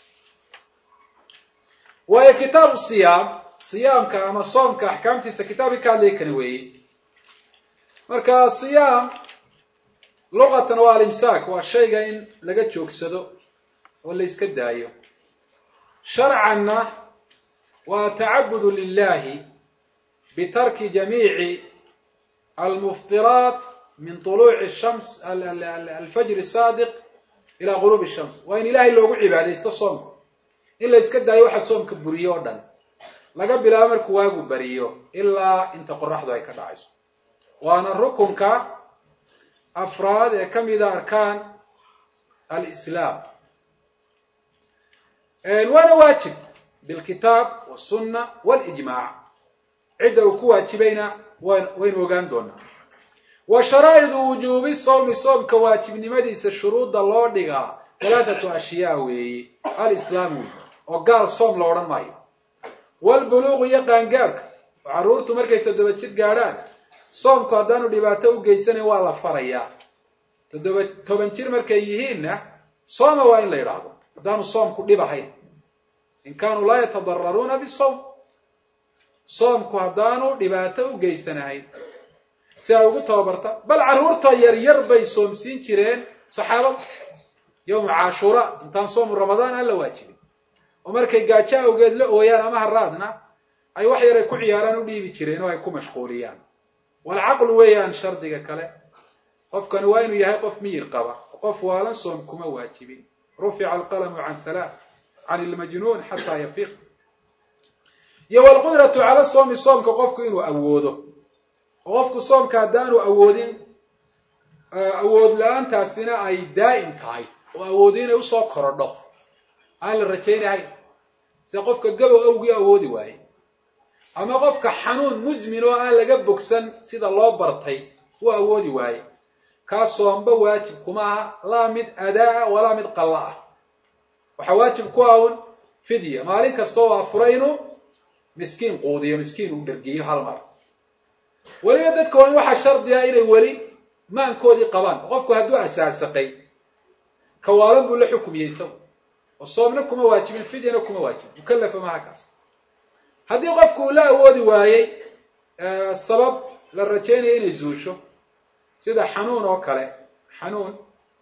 waayo kitaabu siyaam siyaamka ama soomka axkaamtiisa kitaabkii ka hadlaya kani weeye marka siyaam luqatan waa alimsaak waa shayga in laga joogsado oo la yska daayo sharcanna waa tacabudu lilahi bitarki jamiici almuftiraat min طuluuci shams alfajr saadiq ila guruub shams waa in ilahay loogu cibaadaysto soomka in la yska daayo waxa soomka buriyo oo dhan laga bilaabo markuu waagu bariyo ilaa inta qoraxdu ay ka dhacayso waana rukunka afraad ee ka mida arkaan alislaam waana waajib bilkitaab wاsunna walijmac cidda uu ku waajibayna waynu ogaan doonaa wa sharaa'idu wujuubi sawmi soomka waajibnimadiisa shuruudda loo dhigaa talaatatu ashyaa weeye alislaam wey oo gaal soom la odhan maayo walbuluuqu iyo qaangaarka oo carruurtu markay toddoba jir gaadhaan soomku haddaanu dhibaato u geysanayn waa la farayaa toddoba toban jir markay yihiinna sooma waa in la yidhaahdo haddaanu soomku dhib ahayn in kaanuu laa yatadararuuna bisawm soomku haddaanu dhibaato u geysanahayn si ay ugu tababarta bal carruurta yaryar bay soomsiin jireen saxaabada yowma cashuura intaan soomu ramadaan aan la waajibin oo markay gaajo awgeed la ooyaan ama haraadna ay wax yar ay ku ciyaaraan u dhiibi jireen oo ay ku mashquuliyaan walcaqlu weeyaan shardiga kale qofkani waa inuu yahay qof miyir qaba qof waalan soom kuma waajibin rufica alqalamu can halaath can ilmajnuun xataa yafiiq iyo walqudratu cala soomi soomka qofku inuu awoodo oo qofku soomka haddaanu awoodin awood la-aantaasina ay daa'im tahay oo awoodi inay usoo korodho aan la rajaynahayn sida qofka gabow awgii awoodi waaye ama qofka xanuun musmin oo aan laga bogsan sida loo bartay uu awoodi waaye kaa soomba waajib kuma aha laa mid adaa walaa mid qalla ah waxaa waajib ku ah un fidya maalin kasta oo afura inuu miskiin quudiyo miskiin uu dhergiyo hal mar weliba dadka waa in waxaa shardi ah inay weli maankoodii qabaan qofku hadduu asaasaqay kawaalan buu la xukumiyey isagu oo soomna kuma waajibin fidyana kuma waajibin mukallafa maha kaas haddii qofku uu la awoodi waayey sabab la rajaynaya inay zuusho sida xanuun oo kale xanuun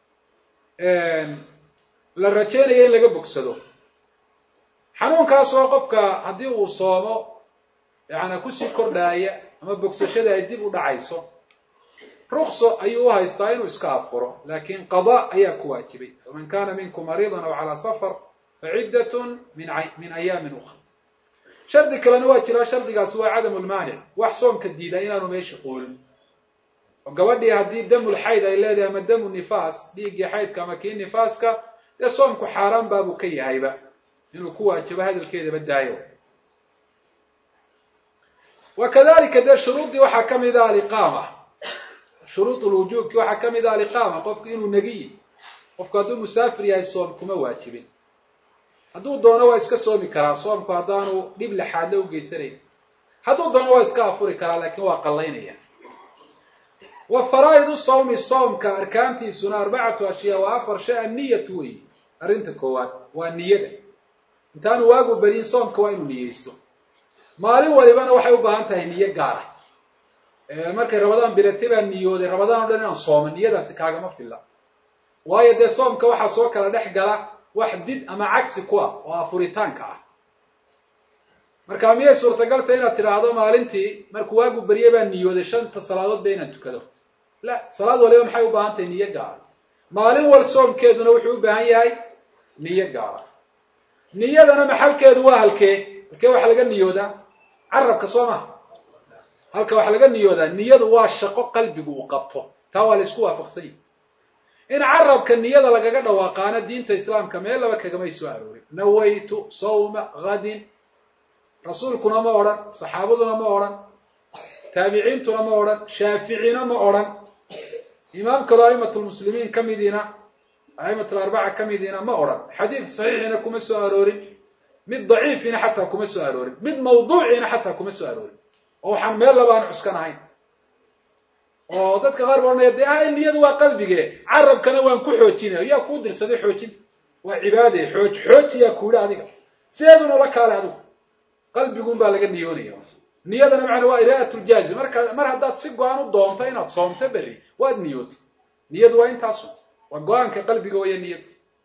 la rajaynaya in laga bogsado xanuunkaasoo qofka haddii uu soomo yaana kusii kordhaaya ama bogsashada ay dib u dhacayso rukso ayuu u haystaa inuu iska afuro laakin qada ayaa ku waajibay faman kana minkum mariidan aw calaa safar faciddatun min min ayaamin ukra shardi kalena waa jiraa shardigaasi waa cadamu lmaanic wax soomka diida inaanu meesha qoolin oo gabadhii haddii damul xayd ay leedahay ama damu nifaas dhiiggii xaydka ama kii nifaaska dee soomku xaaraan baabuu ka yahayba inuu ku waajibo hadalkeedaba daayo wa kadalika dee shuruuddii waxaa ka mid ah aliqaama shuruud lwujuubki waxaa ka mid ah aliqaama qofku inuu negiyi qofku hadduu musaafir yahay soom kuma waajibin hadduu doono waa iska soomi karaa soomku haddaanu dhib laxaadle u geysanayn hadduu doono waa iska afuri karaa laakiin waa qallaynaya wa faraa'idu sawmi soomka arkaantiisuna arbacatu ashyaa waa afar shay anniyatu wey arrinta koowaad waa niyada intaanu waagu beriin soomka waa inuu niyeysto maalin walibana waxay u baahan tahay niyo gaara markay rabadaan bilatay baa niyooday rabadaan o dhan inaan sooma niyadaasi kaagama filla waayo dee soomka waxaa soo kala dhex gala wax did ama cagsi ku ah oo afuritaanka ah marka miyay suurtagalta inaad tidhaahdo maalintii markuu waagu berye baa niyooday shanta salaadood ba inaan tukado la salaad waliba maxay u baahan tahay niyo gaara maalin wal soomkeeduna wuxuu u baahan yahay niyo gaara niyadana maxalkeedu waa halkee halkee waxaa laga niyoodaa carabka soo maha halka waxaa laga niyoodaa niyadu waa shaqo qalbigu uu qabto taa waa la isku waafaqsan yahi in carabka niyada lagaga dhawaaqaana diinta islaamka meel laba kagamay soo aroorin nawaytu sawma hadin rasuulkuna ma odhan saxaabaduna ma odhan taabiciintuna ma odhan shaaficina ma odhan imaam kaloo a'imatulmuslimiin ka midiina a'imatlarbaca ka midiina ma odhan xadiid saxiixina kuma soo aroorin mid daciifina xataa kuma soo aroorin mid mawduuciina xataa kuma soo aroorin oo waxaan meel labaan cuskan ahayn oo dadka qaar ba odhanaya dee ah niyadu waa qalbige carabkana waan ku xoojinaya yaa kuu dirsaday xoojinta waa cibaade xooj xooji yaa kuuhi adiga sideeduna la kaale adigu qalbiguun baa laga niyoonaya niyadana macana waa iraa'atuljaazim marka mar haddaad si go-aan u doonto inaad soomto berri waad niyootay niyadu waa intaasu waa go-aanka qalbiga waya niyadu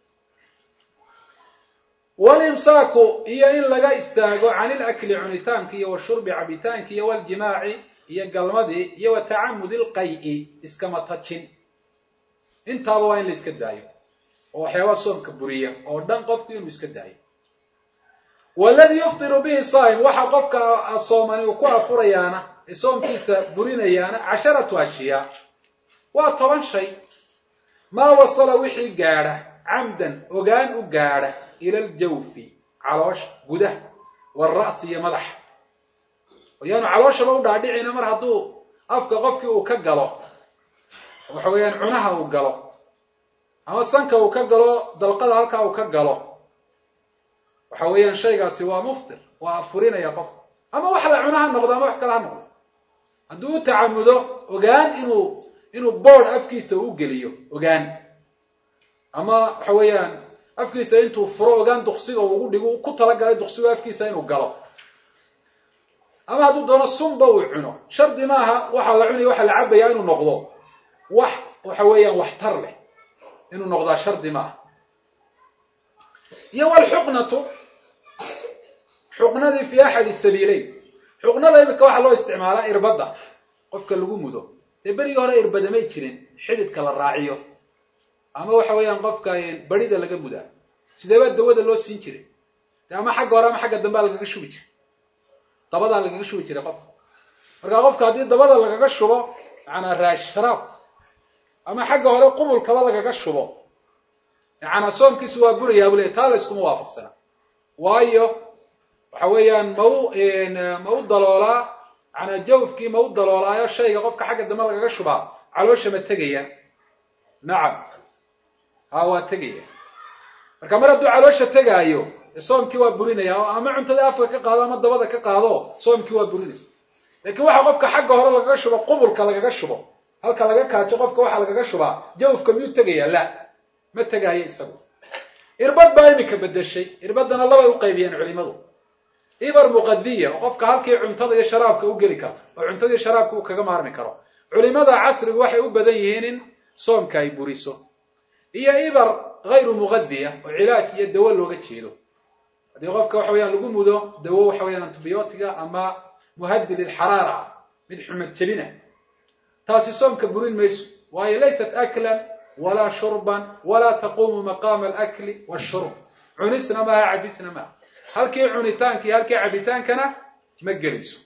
walimsaaku iyo in laga istaago can ilakli cunitaanki iyo washurbi cabitaanki iyo waljimaaci iyo galmadii iyo wa tacamudi lqay-i iskama tajin intaaba waa in la iska daayo oo waxyaabaa soomka buriya oo dhan qofku inuu iska daayo waladii yuftiru bihi saa'im waxa qofka soomani uu ku afurayaana ee soomkiisa burinayaana casharatu ashyaa waa toban shay maa wasala wixii gaadha camdan ogaan u gaadha ila aljawfi caloosha gudaha waalra'si iyo madaxa yaanu calooshaba u dhaadhicina mar hadduu afka qofkii uu ka galo waxa weeyaan cunaha uu galo ama sanka uu ka galo dalqada halkaa uu ka galo waxa weeyaan shaygaasi waa muftir waa afurinaya qofka ama wax la cuno ha noqdo ama wax kale ha noqdo hadduu u tacamudo ogaan inuu inuu board afkiisa u geliyo ogaan ama waxa weeyaan afkiisa intuu furo ogaan duksiga ugu dhigo ku talagalay duksigu afkiisa inuu galo ama hadduu doono sunba uu cuno shardi maaha waxaa la cunaya waxaa la cabayaa inuu noqdo wax waxa weeyaan waxtar leh inuu noqdaa shardi maaha iyo walxuqnatu xuqnadii fi axadi sabiileyn xuqnada imika waxaa loo isticmaalaa irbadda qofka lagu mudo dee berigii hore irbadamay jirin xididka la raaciyo ama waxa weeyaan qofka barida laga mudaa sideebaa dawada loo siin jiray de ama xagga hore ama xagga dambea lagaga shubi jiray dabadaa lagaga shubi jiray qofka markaa qofka haddii dabada lagaga shubo macanaa raash sharaab ama xagga hore qumulkaba lagaga shubo yacanaa soomkiisu waa burayaa buu leey taa la yskuma waafaqsana waayo waxa weeyaan ma u ma u daloolaa yacanaa jawfkii ma u daloolaayo shayga qofka xagga dambe lagaga shubaa caloosha ma tegaya nacam ha waa tegaya marka mar hadduu caloosha tegaayo soomkii waa burinaya oo ama cuntada afka ka qaado ama dabada ka qaado soomkii waa burinaysa laakiin waxa qofka xagga hore lagaga shubo qubulka lagaga shubo halka laga kaajo qofka waxaa lagaga shubaa jawfka miyuu tegaya la ma tegaayo isagu irbad baa imika bedeshay irbadana labay u qaybiyeen culimadu ibar muqadiya oo qofka halkii cuntada iyo sharaabka u geli karta oo cuntada iyo sharaabka uu kaga maarmi karo culimada casrigu waxay u badan yihiin in soomka ay buriso iyo ibar hayru muqadiya oo cilaaj iyo dawo looga jeedo haddii qofka waxa weyaan lagu mudo dawo waxa weyaan antibiyootiga ama muhadi lilxaraara mid xumad jelina taasi soomka burin mayso waayo laysat aklan walaa shurban walaa taquumu maqaama alakli washurb cunisna maaha cabisna maaha halkii cunitaanka iyo halkii cabitaankana ma gelayso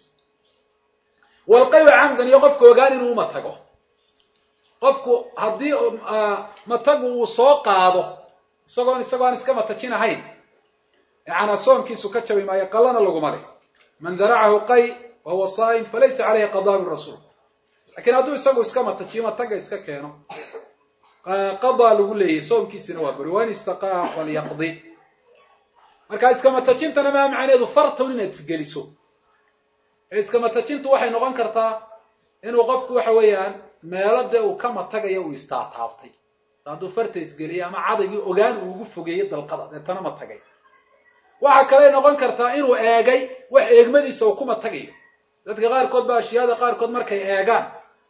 walqayu camdan iyo qofka ogaan inuu uma tago qofku haddii matagu uu soo qaado isagoon isagoo aan iska matajin ahayn yacanaa soomkiisu ka jabi maayo qallana laguma leh man daracahu qay wa huwa saa'im falaysa caleyhi qadaa birasuul lakiin hadduu isagu iska matajiyo mataga iska keeno qadaa lagu leeyahy soomkiisina waa buri wain istaqaa falyaqdi marka iskamatajintana maa macneedu fartun inaad isgeliso ee iskamatajintu waxay noqon kartaa inuu qofku waxa weeyaan meelo dee uu ka matagayo uu istaataabtay hadduu farta isgeliyay ama cadaygii ogaan uu ugu fogeeyey dalqada deetana matagay waxa kaley noqon kartaa inuu eegay wax eegmadiisa uu ku matagayo dadka qaarkood ba ashyaada qaarkood markay eegaan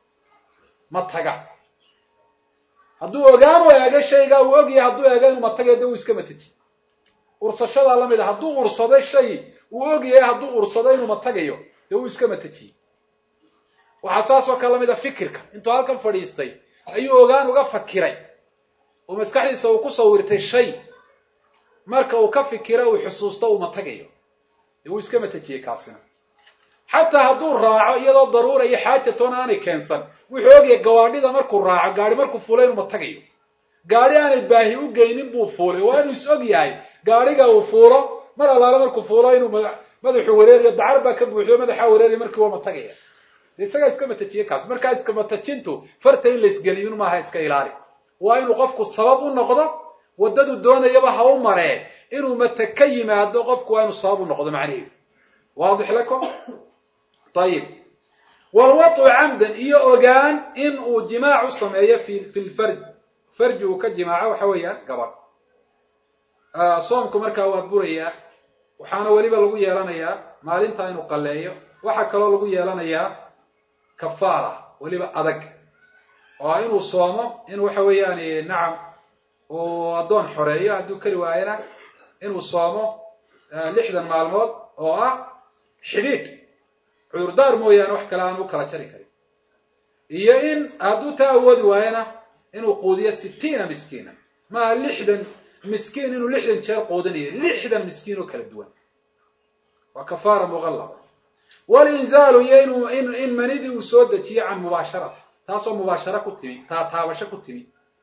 mataga hadduu ogaan u eegay shaygaa uu ogyahay hadduu eega inuu matagayo dee uu iska mataji ursashadaa lamid a hadduu ursaday shay uu ogyahay hadduu ursado inuu matagayo dee uu iska matajiyey waxaa saas oo kale lamid a fikirka intuu halkan fadhiistay ayuu ogaan uga fakiray oo maskaxdiisa uu ku sawirtay shay marka uu ka fikiro uu xusuusto uu matagayo dee uu iska matajiyey kaasina xataa hadduu raaco iyadoo daruura iyo xaajatoona aanay keensan wuxuu ogyahay gawaadhida markuu raaco gaari markuu fuulay inuu matagayo gaari aanay baahi u geynin buu fuulay waa inuu is og yahay gaariga uu fuulo mar allaale markuu fuulo inuu madaxu wareeriyo dacar baa ka buuxiyo madaxaa wareeriya markii waa matagaya de isagaa iska matajiye kaas markaa iska matajintu farta in la isgeliyun maaha iska ilaali waa inuu qofku sabab u noqdo waddadu doonayaba ha u maree inuu mata ka yimaado qofku waa inuu sabab u noqdo macnaheedu waadix lakum ayib walwatu camdan iyo ogaan in uu jimaac u sameeyo fi fi lfarj farji uu ka jimaaco waxa weeyaan gabadh soomku markaa waa burayaa waxaana weliba lagu yeelanayaa maalinta inuu qalleeyo waxaa kaloo lagu yeelanayaa kafaara weliba adag oo ah inuu soomo in waxa weeyaan nacam uu addoon xoreeyo hadduu kari waayana inuu soomo lixdan maalmood oo ah xidhiidh cudurdaar mooyaane wax kale aan u kala jari karin iyo in hadduu taa awoodi waayana inuu quudiyo sitiina miskiina maaha lixdan miskiin inuu lixdan jeer quudinayo lixdan miskiin oo kala duwan waa kafaara muqallaba walinzaalu iyo inuu in in manidii uu soo dejiyo can mubaasharati taasoo mubaasharo ku timi taataabasho ku timi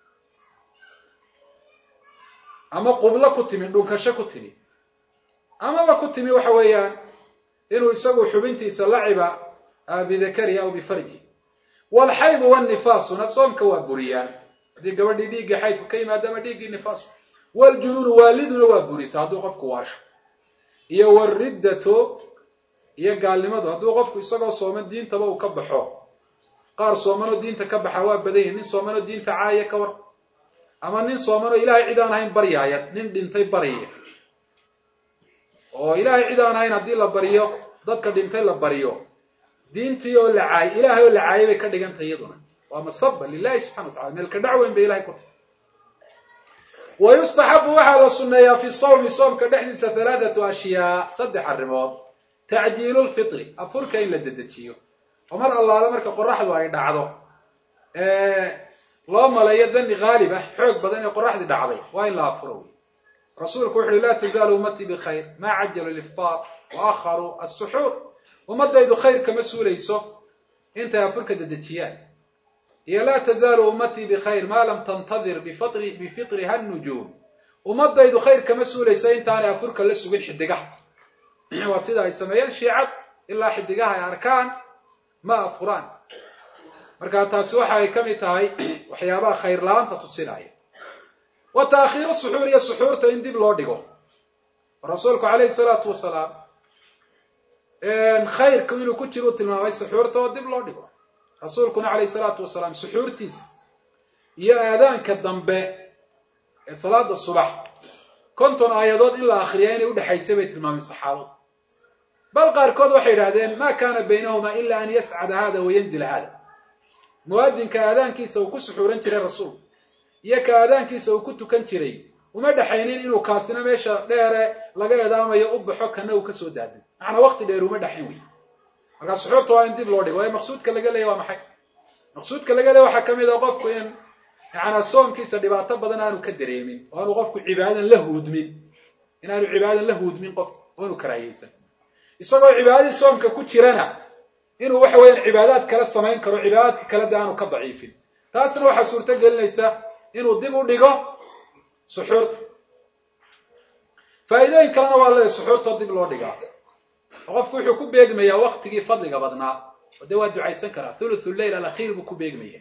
ama qublo ku timi dhunkasho ku timi amaba ku timi waxa weeyaan inuu isagu xubintiisa laciba bidakari aw bifarji walxaydu wanifaasuna soomka waa buriyaan haddii gabadhii dhiiggii xaydku ka yimaado ama dhiiggii nifaasu waljunuunu waaliduna waa burisa hadduu qofku waasho iyo wariddatu iyo gaalnimadu hadduu qofku isagoo sooman diintaba uu ka baxo qaar soomanoo diinta ka baxa waa badan yihin nin soomanoo diinta caaya ka war ama nin soomanoo ilaahay cid aan ahayn baryaaya nin dhintay baryaya oo ilaahay cid aan ahayn haddii la baryo dadka dhintay la baryo diintii oo la caayay ilaahay oo la caayay bay ka dhigantay iyaduna waa masaba lilahi subxana wa tacala meelka dhacweyn bay ilahay ku tahay wa yustaxabu waxaa la sunneeyaa fi sawmi soomka dhexdiisa halaathatu ashyaa saddex arrimood tacjiilu lfitri afurka in la dedejiyo oo mar allaale marka qoraxdu ay dhacdo loo maleeyo dani haalib ah xoog badan ee qoraxdii dhacday waa in la afuro wey rasuulku wuxu uhi laa tazaalu ummatii bikhayr maa cajalu liftaar wa akharuu assuxuur ummadaydu khayr kama suulayso intay afurka dedejiyaan iyo laa tazaalu ummatii bikhayr maa lam tantadir bifitriha nujuum ummadaydu khayr kama suulaysa intaanay afurka la sugin xidigaha waa sida ay sameeyeen shiicad ilaa xidigaha ay arkaan ma afuraan marka taasi waxa ay ka mid tahay waxyaabaha khayr la-aanta tusinaya wa taakhiiru suxuur iyo suxuurta in dib loo dhigo rasuulku calayhi salaatu wasalaam khayrku inuu ku jiro u tilmaamay suxuurta oo dib loo dhigo rasuulkuna calayhi salaatu wasalaam suxuurtiisa iyo aadaanka dambe ee salaada subax konton aayadood in la akriya inay udhexaysay bay tilmaameen saxaabadu bal qaarkood waxay yidhahdeen ma kana baynahuma ila an yascada hada wayanzila hada muwaadinka aadaankiisa uu ku suxuuran jiray rasuulku iyo ka aadaankiisa uu ku tukan jiray uma dhexaynin inuu kaasina meesha dheere laga eedaamayo u baxo kana uu kasoo daadin macnaa waqti dheer uma dhexayn wey markaa suxuurta waa in dib loo dhigo waayo maqsuudka laga leeya waa maxay maqsuudka laga leeya waxaa kamid a qofku in yacanaa soonkiisa dhibaato badan aanu ka dareemin oo aanu qofku cibaadan la huudmin in aanu cibaadan la huudmin qofku oo anu karaahiyeysan isagoo cibaadadii soomka ku jirana inuu waxa weeyaan cibaadaad kale samayn karo cibaadaadka kale de aanu ka daciifin taasna waxaa suurto gelinaysa inuu dib u dhigo suxuurta faa'iidooyin kalena waa leedahay suxuurtoo dib loo dhigaa oo qofku wuxuu ku beegmayaa waktigii fadliga badnaa oo dee waa ducaysan karaa thuluthu lleil alakhiir buu ku beegmaya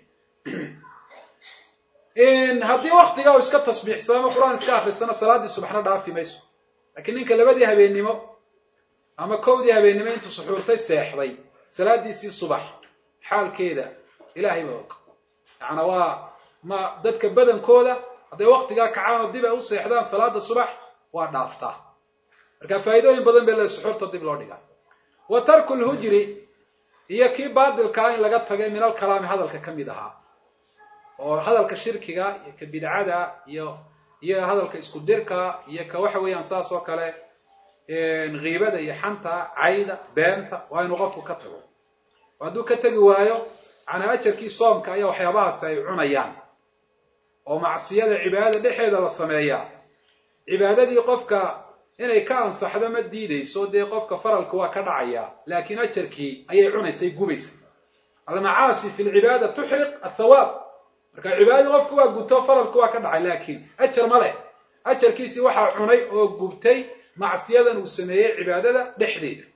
haddii waktiga uu iska tasbiixsamo qur-aan iska akrisana salaaddii subaxna dhaafi mayso laakiin ninka labadii habeennimo ama kowdii habeennimo intuu suxuurtay seexday salaadiisii subax xaalkeeda ilaahay baa og yaana waa ma dadka badankooda hadday waktigaa kacaan oo dib ay u seexdaan salaada subax waa dhaaftaa marka faa'iidooyin badan bay le suxuurta dib loo dhigaa wa tarku lhujri iyo kii baadilkaa in laga tagay min alkalaami hadalka ka mid ahaa oo hadalka shirkiga iyo ka bidcada iyo iyo hadalka isku dirka iyo ka waxa weeyaan saas oo kale kiibada iyo xanta cayda beenta waa inuu qofku ka tago oo hadduu ka tegi waayo macnaa ajarkii soomka ayaa waxyaabahaasi ay cunayaan oo macsiyada cibaadada dhexeeda la sameeyaa cibaadadii qofka inay ka ansaxdo ma diidayso dee qofka faralka waa ka dhacaya laakiin ajarkii ayay cunaysay gubaysa almacaasi fi lcibaada tuxriq athawaab marka cibaadadii qofku waa gubto faralku waa ka dhacay laakiin ajar ma leh ajarkiisii waxaa cunay oo gubtay macsiyadan uu sameeyey cibaadada dhexdeeda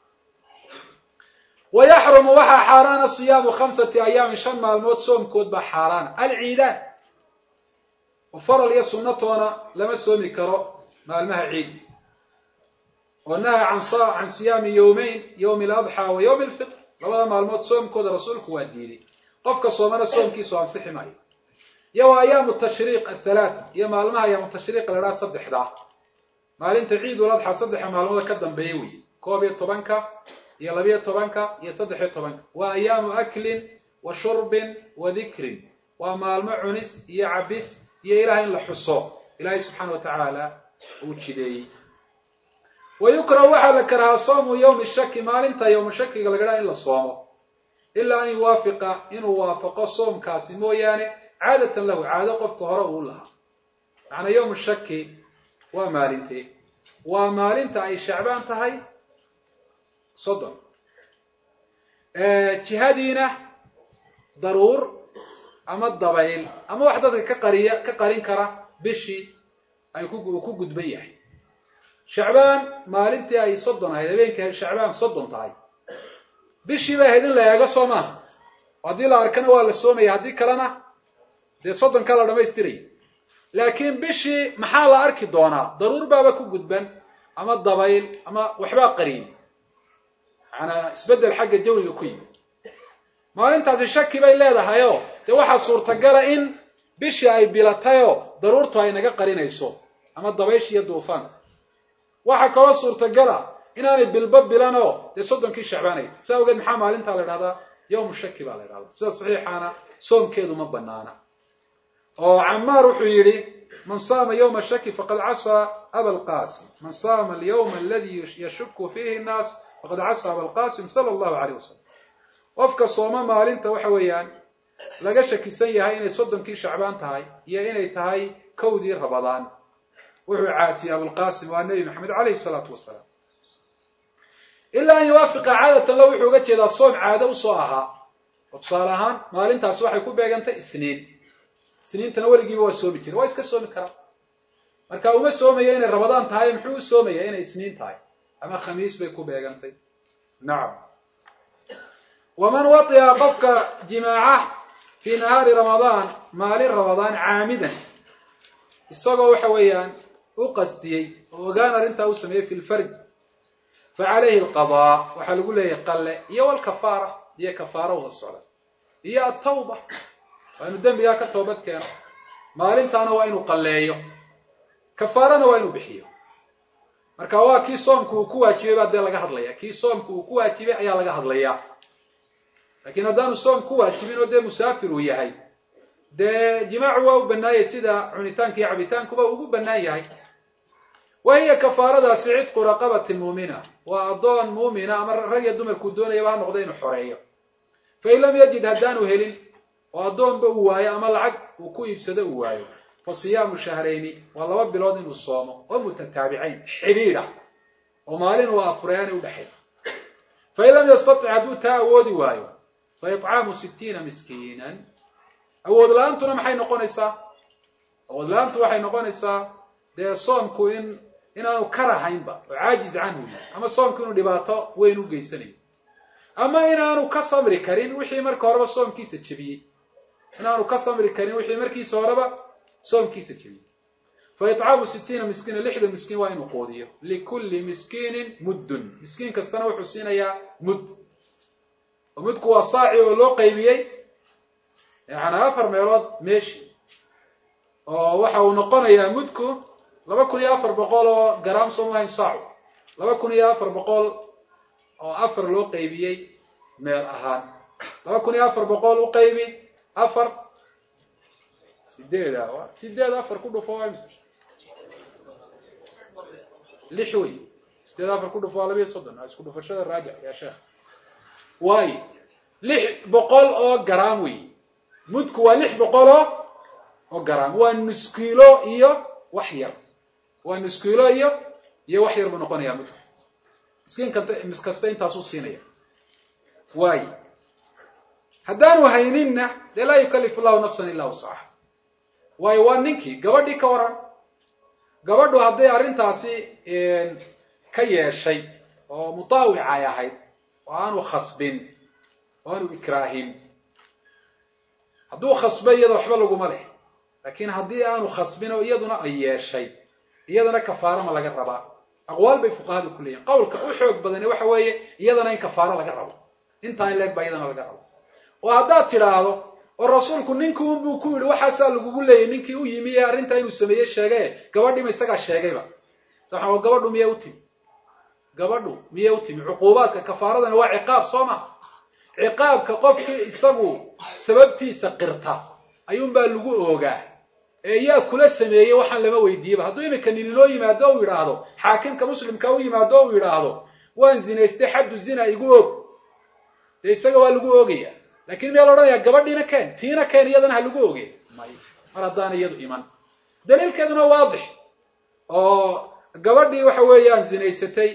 wa yaxrumu waxaa xaaraana siyaamu khamsati ayaamin shan maalmood soomkood baa xaaraana alciidaan oo faral iyo sunnatoona lama soomi karo maalmaha ciid oo naha can siyaami yowmeyn yowmi aladxaa wa yowmi alfitr labada maalmood soomkooda rasuulku waa diiday qofka soomana soomkiisu ansixi maayo iyo waa ayaamu tashriiq athalaatha iyo maalmaha ayaamu tashriiq la dhaha saddexdaa maalinta ciidul adxa saddexa maalmooda ka dambeeya weeye koob iyo tobanka iyo labiyo tobanka iyo saddexiyo tobanka waa ayaamu aklin wa shurbin wa dikrin waa maalmo cunis iyo cabis iyo ilaah in la xuso ilaahay subxaana wa tacaala uu jideeyey wa yukrahu waxaa la karahaa soomu yowmi shaki maalinta yowmu shakiga laga dhaha in la soomo ilaa an yuwaafiqa inuu waafaqo soomkaasi mooyaane caadatan lahu caado qofka hore uu lahaa macnaa yowmu shaki waa maalintee waa maalinta ay shacbaan tahay soddon jihadiina daruur ama dabayl ama wax dadka ka qariya ka qarin kara bishii ay ku ku gudban yahay shacbaan maalintii ay soddon ahayd habeenkii shacbaan soddon tahay bishii bay ahayd in la eego soo maaha haddii la arkana waa la soomaya haddii kalena dee soddonkaa la dhamaystiraya laakiin bishii maxaa la arki doonaa daruur baaba ku gudban ama dabayl ama waxbaa qariyay macanaa isbeddel xagga jawiga ku yimi maalintaasi shaki bay leedahayoo dee waxaa suurtagala in bishii ay bilatayoo daruurtu ay naga qarinayso ama dabaysh iyo duufaan waxaa kaloo suurtagala inaanay bilba bilanoo dee soddonkii shacbaanay tahy saa ogeed maxaa maalintaa la idhahdaa yowmu shaki baa la idhahdaa sida saxiixaana soomkeedu ma banaana oo camaar wuxuu yidhi man saama yowma shaki faqad casaa aba alqasim man saama alyawma aladi yashuku fiihi nnaas faqad casaa aba alqasim sala allahu alayh wasalam qofka sooma maalinta waxa weeyaan laga shakisan yahay inay soddonkii shacbaan tahay iyo inay tahay kowdii rabadaan wuxuu caasiyey abulqasim waa nebi maxamed calayhi salaatu wasalaam ilaa an yuwaafiqa caadatan lo wuxuu uga jeedaa soom caado usoo ahaa oo tusaale ahaan maalintaasi waxay ku beegantay isniin isniintana weligiiba waa soomi jira waa iska soomi karaa marka uma soomaya inay rabadaan tahay muxuu u soomaya inay isniin tahay ama khamiis bay ku beegantay nacam waman wati'a qofka jimaaca fii nahaari ramadaan maalin ramadaan caamidan isagoo waxa weeyaan u qastiyey oo ogaan arrintaa u sameeyey fi lfarj fa calayhi alqadaa waxaa lagu leeyahay qalle iyo walkafaara iyo kafaaro wada socda iyo atawba waa inu dembigaa ka toobad keeno maalintaana waa inuu qalleeyo kafaarana waa inuu bixiyo marka waa kii soomku uu ku waajibay baa dee laga hadlaya kii soomku uu ku waajibay ayaa laga hadlayaa laakiin haddaanu soom ku waajibin oo dee musaafir uu yahay dee jimaacu waa u bannaayay sida cunitaanka iyo cabitaankuba ugu bannaan yahay wa hiya kafaaradaasi cidqu raqabatin muumina waa addoon muumina ama rag iyo dumarkuu doonayaba ha noqdo inuu xoreeyo fain lam yajid haddaanu helin oo addoonba uu waayo ama lacag uu ku iibsado uu waayo fa siyaamu shahrayni waa laba bilood inuu soomo oo mutataabicayn xidhiidh ah oo maalin uu afurayaani udhexay fain lam yastatic hadduu taa awoodi waayo fa icaamu sittiina miskiinan awood la-aantuna maxay noqonaysaa awood la-aantu waxay noqonaysaa dee soomku in inaanu karahaynba oo caajiz canhu ama soomku inuu dhibaato weyn u geysanayo ama inaanu ka samri karin wixii marka horeba soomkiisa jebiyey inaanu ka samri karin wixii markiisa horeba soomkiisa jebiyey fa icaamu sittiina miskiina lixda miskiin waa inuu quudiyo likulli miskiinin muddun miskiin kastana wuxuu siinayaa mudd oo mudku waa saaci oo loo qaybiyey yani afar meelood meeshi oo waxa uu noqonayaa mudku laba kun iyo afar boqol oo garaam soomahayn saacu laba kun iyo afar boqol oo afar loo qaybiyey meel ahaan laba kun iyo afar boqol u qaybi afar sideed a sideed afar ku dhufo waa mise lix wey sideed afar ku dhufo waa labiiyo soddon isku dhufashada raajic yaa sheekh waayo lix boqol oo garaam wey mudku waa lix boqol oo oo garaam waa nuskiilo iyo wax yar waa nuskiilo iyo iyo wax yar buu noqonayaa mudku miskiin kanta mis kasta intaasuu siinaya waayo haddaanu hayninna dee laa yukallifu llahu nafsan illaa wuscaha waayo waa ninkii gabadhii ka waran gabadhu hadday arrintaasi ka yeeshay oo mutaawica ay ahayd oo aanu khasbin oo aanu ikraahin hadduu khasbay iyada waxba laguma leh laakiin haddii aanu khasbin oo iyaduna ay yeeshay iyadana kafaaro ma laga rabaa aqwaal bay fuqahadu ku leeyihin qowlka u xoog badani waxa weeye iyadana in kafaaro laga rabo intaa in leeg baa iyadana laga rabo oo haddaad tidhaahdo oo rasuulku ninkii unbuu ku yidhi waxaasaa lagugu leeyay ninkii u yimi ee arrintaa inuu sameeye sheegaye gabadhiima isagaa sheegayba waxaa gabadhu miyaa u timi gabadhu miyaa u timi cuquubaadka kafaaradana waa ciqaab soo ma ciqaabka qofkii isagu sababtiisa qirta ayuunbaa lagu oogaa ee yaa kula sameeyey waxaan lama weydiiyeba hadduu imika nin inoo yimaado u yidhaahdo xaakimka muslimka u yimaado u yidhaahdo waan zinaystay xaddu zina igu og dee isaga waa lagu oogaya lakin miyaa la odhanaya gabadhiina keen tiina keen iyadana ha lagu oge may mar haddaana iyadu iman daliilkeeduna waadix oo gabadhii waxa weeyaan zinaysatay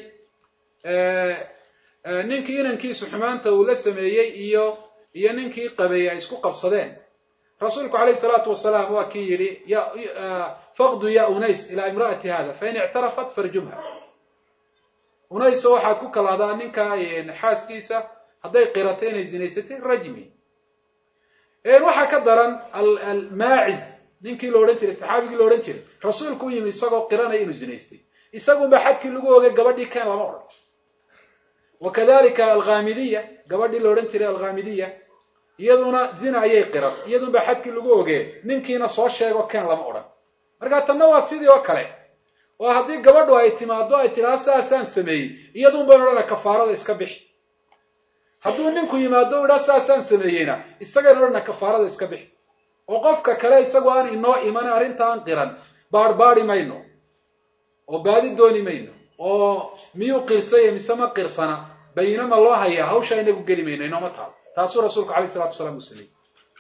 ninkii inankiisu xumaanta uu la sameeyey iyo iyo ninkii qabeeyey ay isku qabsadeen rasuulku calayhi salaatu wasalaam waa kii yidhi faqdu ya unays ilaa imra'ati hada fain ictarafat farjumha unayso waxaad ku kalahdaa ninka xaaskiisa hadday qirato inay zinaysatay rajmi waxaa ka daran almaaciz ninkii la odhan jiray saxaabigii la odhan jiray rasuulku u yimi isagoo qiranaya inuu zinaystay isagunba xadkii lagu ogay gabadhii keen lama odhan wakadalika alghamidiya gabadhii la odhan jiray alghamidiya iyaduna zina ayay qiran iyadunba xadkii lagu ogee ninkiina soo sheego keen lama odhan marka tanna waa sidii oo kale oo haddii gabadhu ay timaado ay tidhaha saasaan sameeyey iyadun baynu odhana kafaarada iska bixi hadduu ninku yimaado u idhaa saasaan sameeyeyna isagaynu odhana kafaarada iska bixi oo qofka kale isagu aan inoo iman arrintaan qiran baarbaari mayno oo baadi dooni mayno oo miyuu qirsaya mise ma qirsana bayinama loo hayaa hawshaa inagu geli mayno inooma taalo taasuu rasuulku alayh isalatu wasalaam uu sameeyey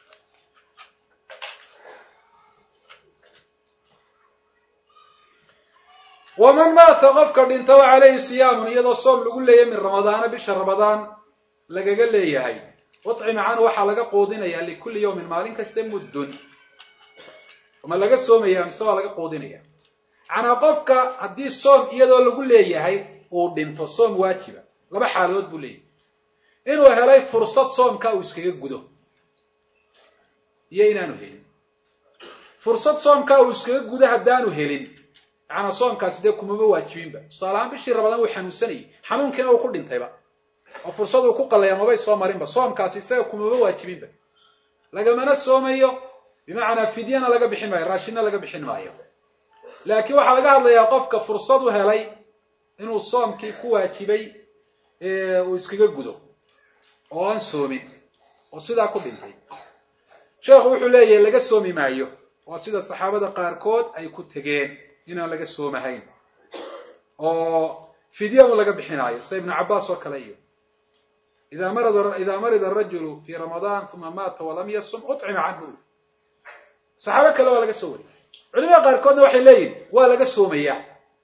waman maata qofka dhinta wa calayhi siyaamun iyadoo soom lagu leeyahay min ramadaana bisha ramadaan lagaga leeyahay ucima canhu waxaa laga quudinayaa likulli yawmin maalin kasta muddun ma laga soomaya mise waa laga quudinaya macnaa qofka haddii soom iyadoo lagu leeyahay uu dhinto soom waajiba laba xaaladood buu leeyahay inuu helay fursad soomka uu iskaga gudo iyo inaanu helin fursad soomka uu iskaga gudo haddaanu helin macanaa soomkaasi dee kumaba waajibinba tusaale ahaan bishii rabadaan uu xanuunsanayay xanuunkiina uu ku dhintayba oo fursad uu ku qalaya mabay soo marinba soomkaasi isaga kumaba waajibinba lagamana soomayo bimacnaa fidyana laga bixin maayo raashinna laga bixin maayo laakiin waxaa laga hadlayaa qofka fursad u helay inuu soomkii ku waajibay uu iskaga gudo oo aan soomin oo sidaa ku dhintay sheekhu wuxuu leeyahay laga soomi maayo waa sida saxaabada qaarkood ay ku tegeen inaan laga soomahayn oo fidya un laga bixinaayo sida ibnu cabbaas oo kale iyo ida marada idaa marida arajulu fi ramadaan uma maata walam yasum ucima canhu saxaabo kale waa laga soo wariyay culimada qaarkoodna waxay leeyihin waa laga soomayaa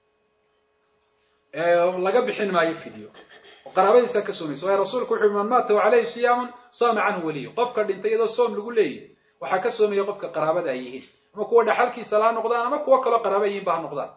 laga bixin maayo fidyo oo qaraabadiisaa ka soomaysa waayo rasuulku wuxu man maata wa caleyhi siyaamun saama canhu weliyo qofka dhintay iyadoo soom lagu leeyahy waxaa ka soomaya qofka qaraabada ay yihiin ama kuwa dhaxalkiisa la ha noqdaan ama kuwo kaloo qaraaba yihiin ba ha noqdaan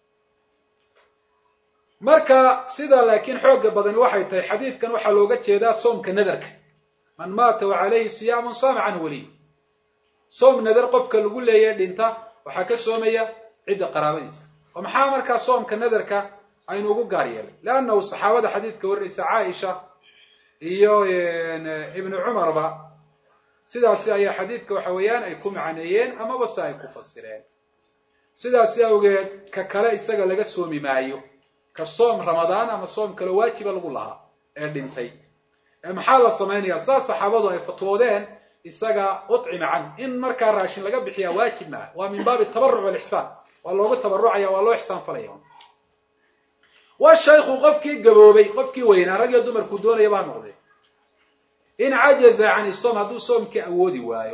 marka sida laakiin xooga badani waxay tahay xadiidkan waxaa looga jeedaa soomka nadarka man maata wa caleyhi siyaamun saama canhu weliyo soom nadar qofka lagu leeyahay dhinta waxaa ka soomaya cidda qaraabadiisa oo maxaa markaa soomka nadarka aynu ugu gaar yeelay leannahu saxaabada xadiidka warinaysa caaisha iyo ibnu cumarba sidaasi ayaa xadiidka waxa weeyaan ay ku macneeyeen amaba se ay ku fasireen sidaasi awgeed ka kale isaga laga soomi maayo ka soom ramadaan ama soom kale waajiba lagu lahaa ee dhintay maxaa la samaynayaa saas saxaabadu ay fatwoodeen isaga ucima can in markaa raashin laga bixiyaa waajib maaha waa min baabi tabaruc walixsaan waa loogu tabarucaya waa loo ixsaan falaya wa shaykhu qofkii gaboobay qofkii weynaa rag iyo dumarkuu doonayaba ha noqdee in cajaza can isoom hadduu soomkii awoodi waayo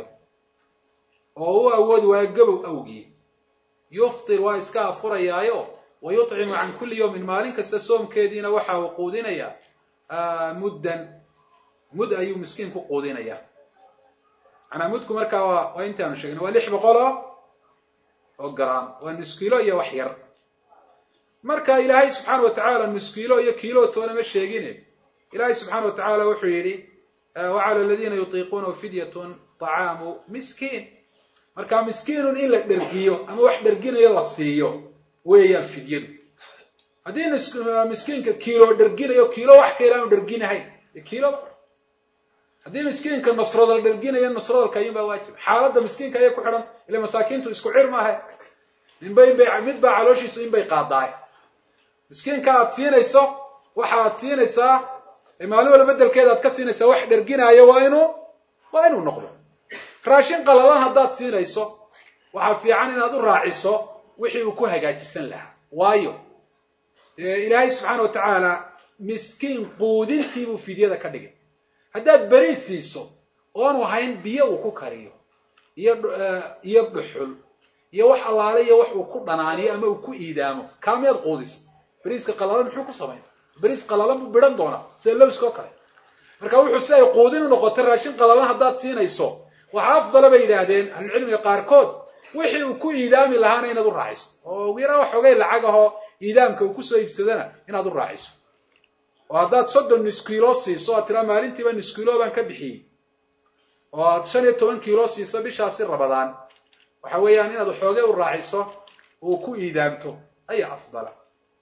oo u awoodi waayo gabow awgii yuftir waa iska afurayaayo wa yuطcimu can kulli yawmin maalin kasta soomkeediina waxa uu quudinayaa muddan mud ayuu miskiin ku quudinayaa manaa mudku markaa waa waa intaanu sheegnay waa lix boqol oo oo garam waa nuskiilo iyo wax yar marka ilaahay subxaana wa tacaala nuskiilo iyo kiilo toona ma sheegine ilaahay subxaana wa tacaala wuxuu yidhi wacala aladiina yutiiquunahu fidyatun طacaamu miskiin marka miskiinun in la dhergiyo ama wax dherginayo la siiyo weeyaan fidyadu haddii miskiinka kiilo dherginayo kiilo wax ka ilaanu dherginahayn kiilo haddii miskiinka nasrood la dherginayo nasroodalka ayuun baa waajib xaaladda miskiinka ayay ku xidhan ila masaakiintu isku cir maaha ninba inbay mid baa calooshiisu inbay qaadaay miskiinka aad siinayso waxa aad siinaysaa maalin wala bedelkeeda aad ka siinaysaa wax dherginaayo waa inuu waa inuu noqdo raashin qalalan haddaad siinayso waxaa fiican inaad u raaciso wixii uu ku hagaajisan lahaa waayo ilaahay subxaana wa tacaala miskiin quudintiibuu fidyada ka dhigay haddaad beri siiso oonu hayn biyo uu ku kariyo iyo iyo dhuxul iyo wax allaale iyo wax uu ku dhanaaniyo ama uu ku iidaamo kaamiyaad quudisa beriiska qalalan muxuu ku samayna beriis qalalan buu bidhan doonaa sida lowska oo kale marka wuxuu si ay quudin u noqotay raashin qalalan haddaad siinayso waxaa afdala bay yidhaahdeen ahlucilmiga qaarkood wixii uu ku iidaami lahaana inaad u raaciso oo ugu yaraa waxoogay lacag ahoo iidaamka uu kusoo iibsadana inaad u raaciso oo haddaad soddon nus kiilo siiso aad tiraa maalintiiba nus kiilo baan ka bixiyey oo aad shan iyo toban kiilo siiso bishaasi rabadaan waxa weeyaan inaad waxoogay u raaciso uu ku iidaamto ayaa afdala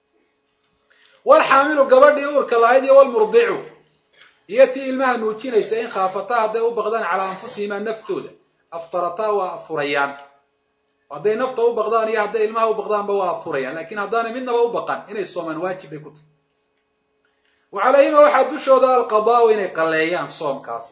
walxaamilu gabadhii uurka lahayd iyo walmurdicu iyo tii ilmaha nuujinaysa in khaafataa hadday u baqdaan calaa anfusihimaa naftooda aftarataa waa afurayaan hadday nafta u baqdaan iyo hadday ilmaha u baqdaanba waa afurayaan lakin haddaanay midnaba u baqan inay soomaan waajib bay ku tahay wa calayhima waxaa dushooda alqadaau inay qalleeyaan soomkaas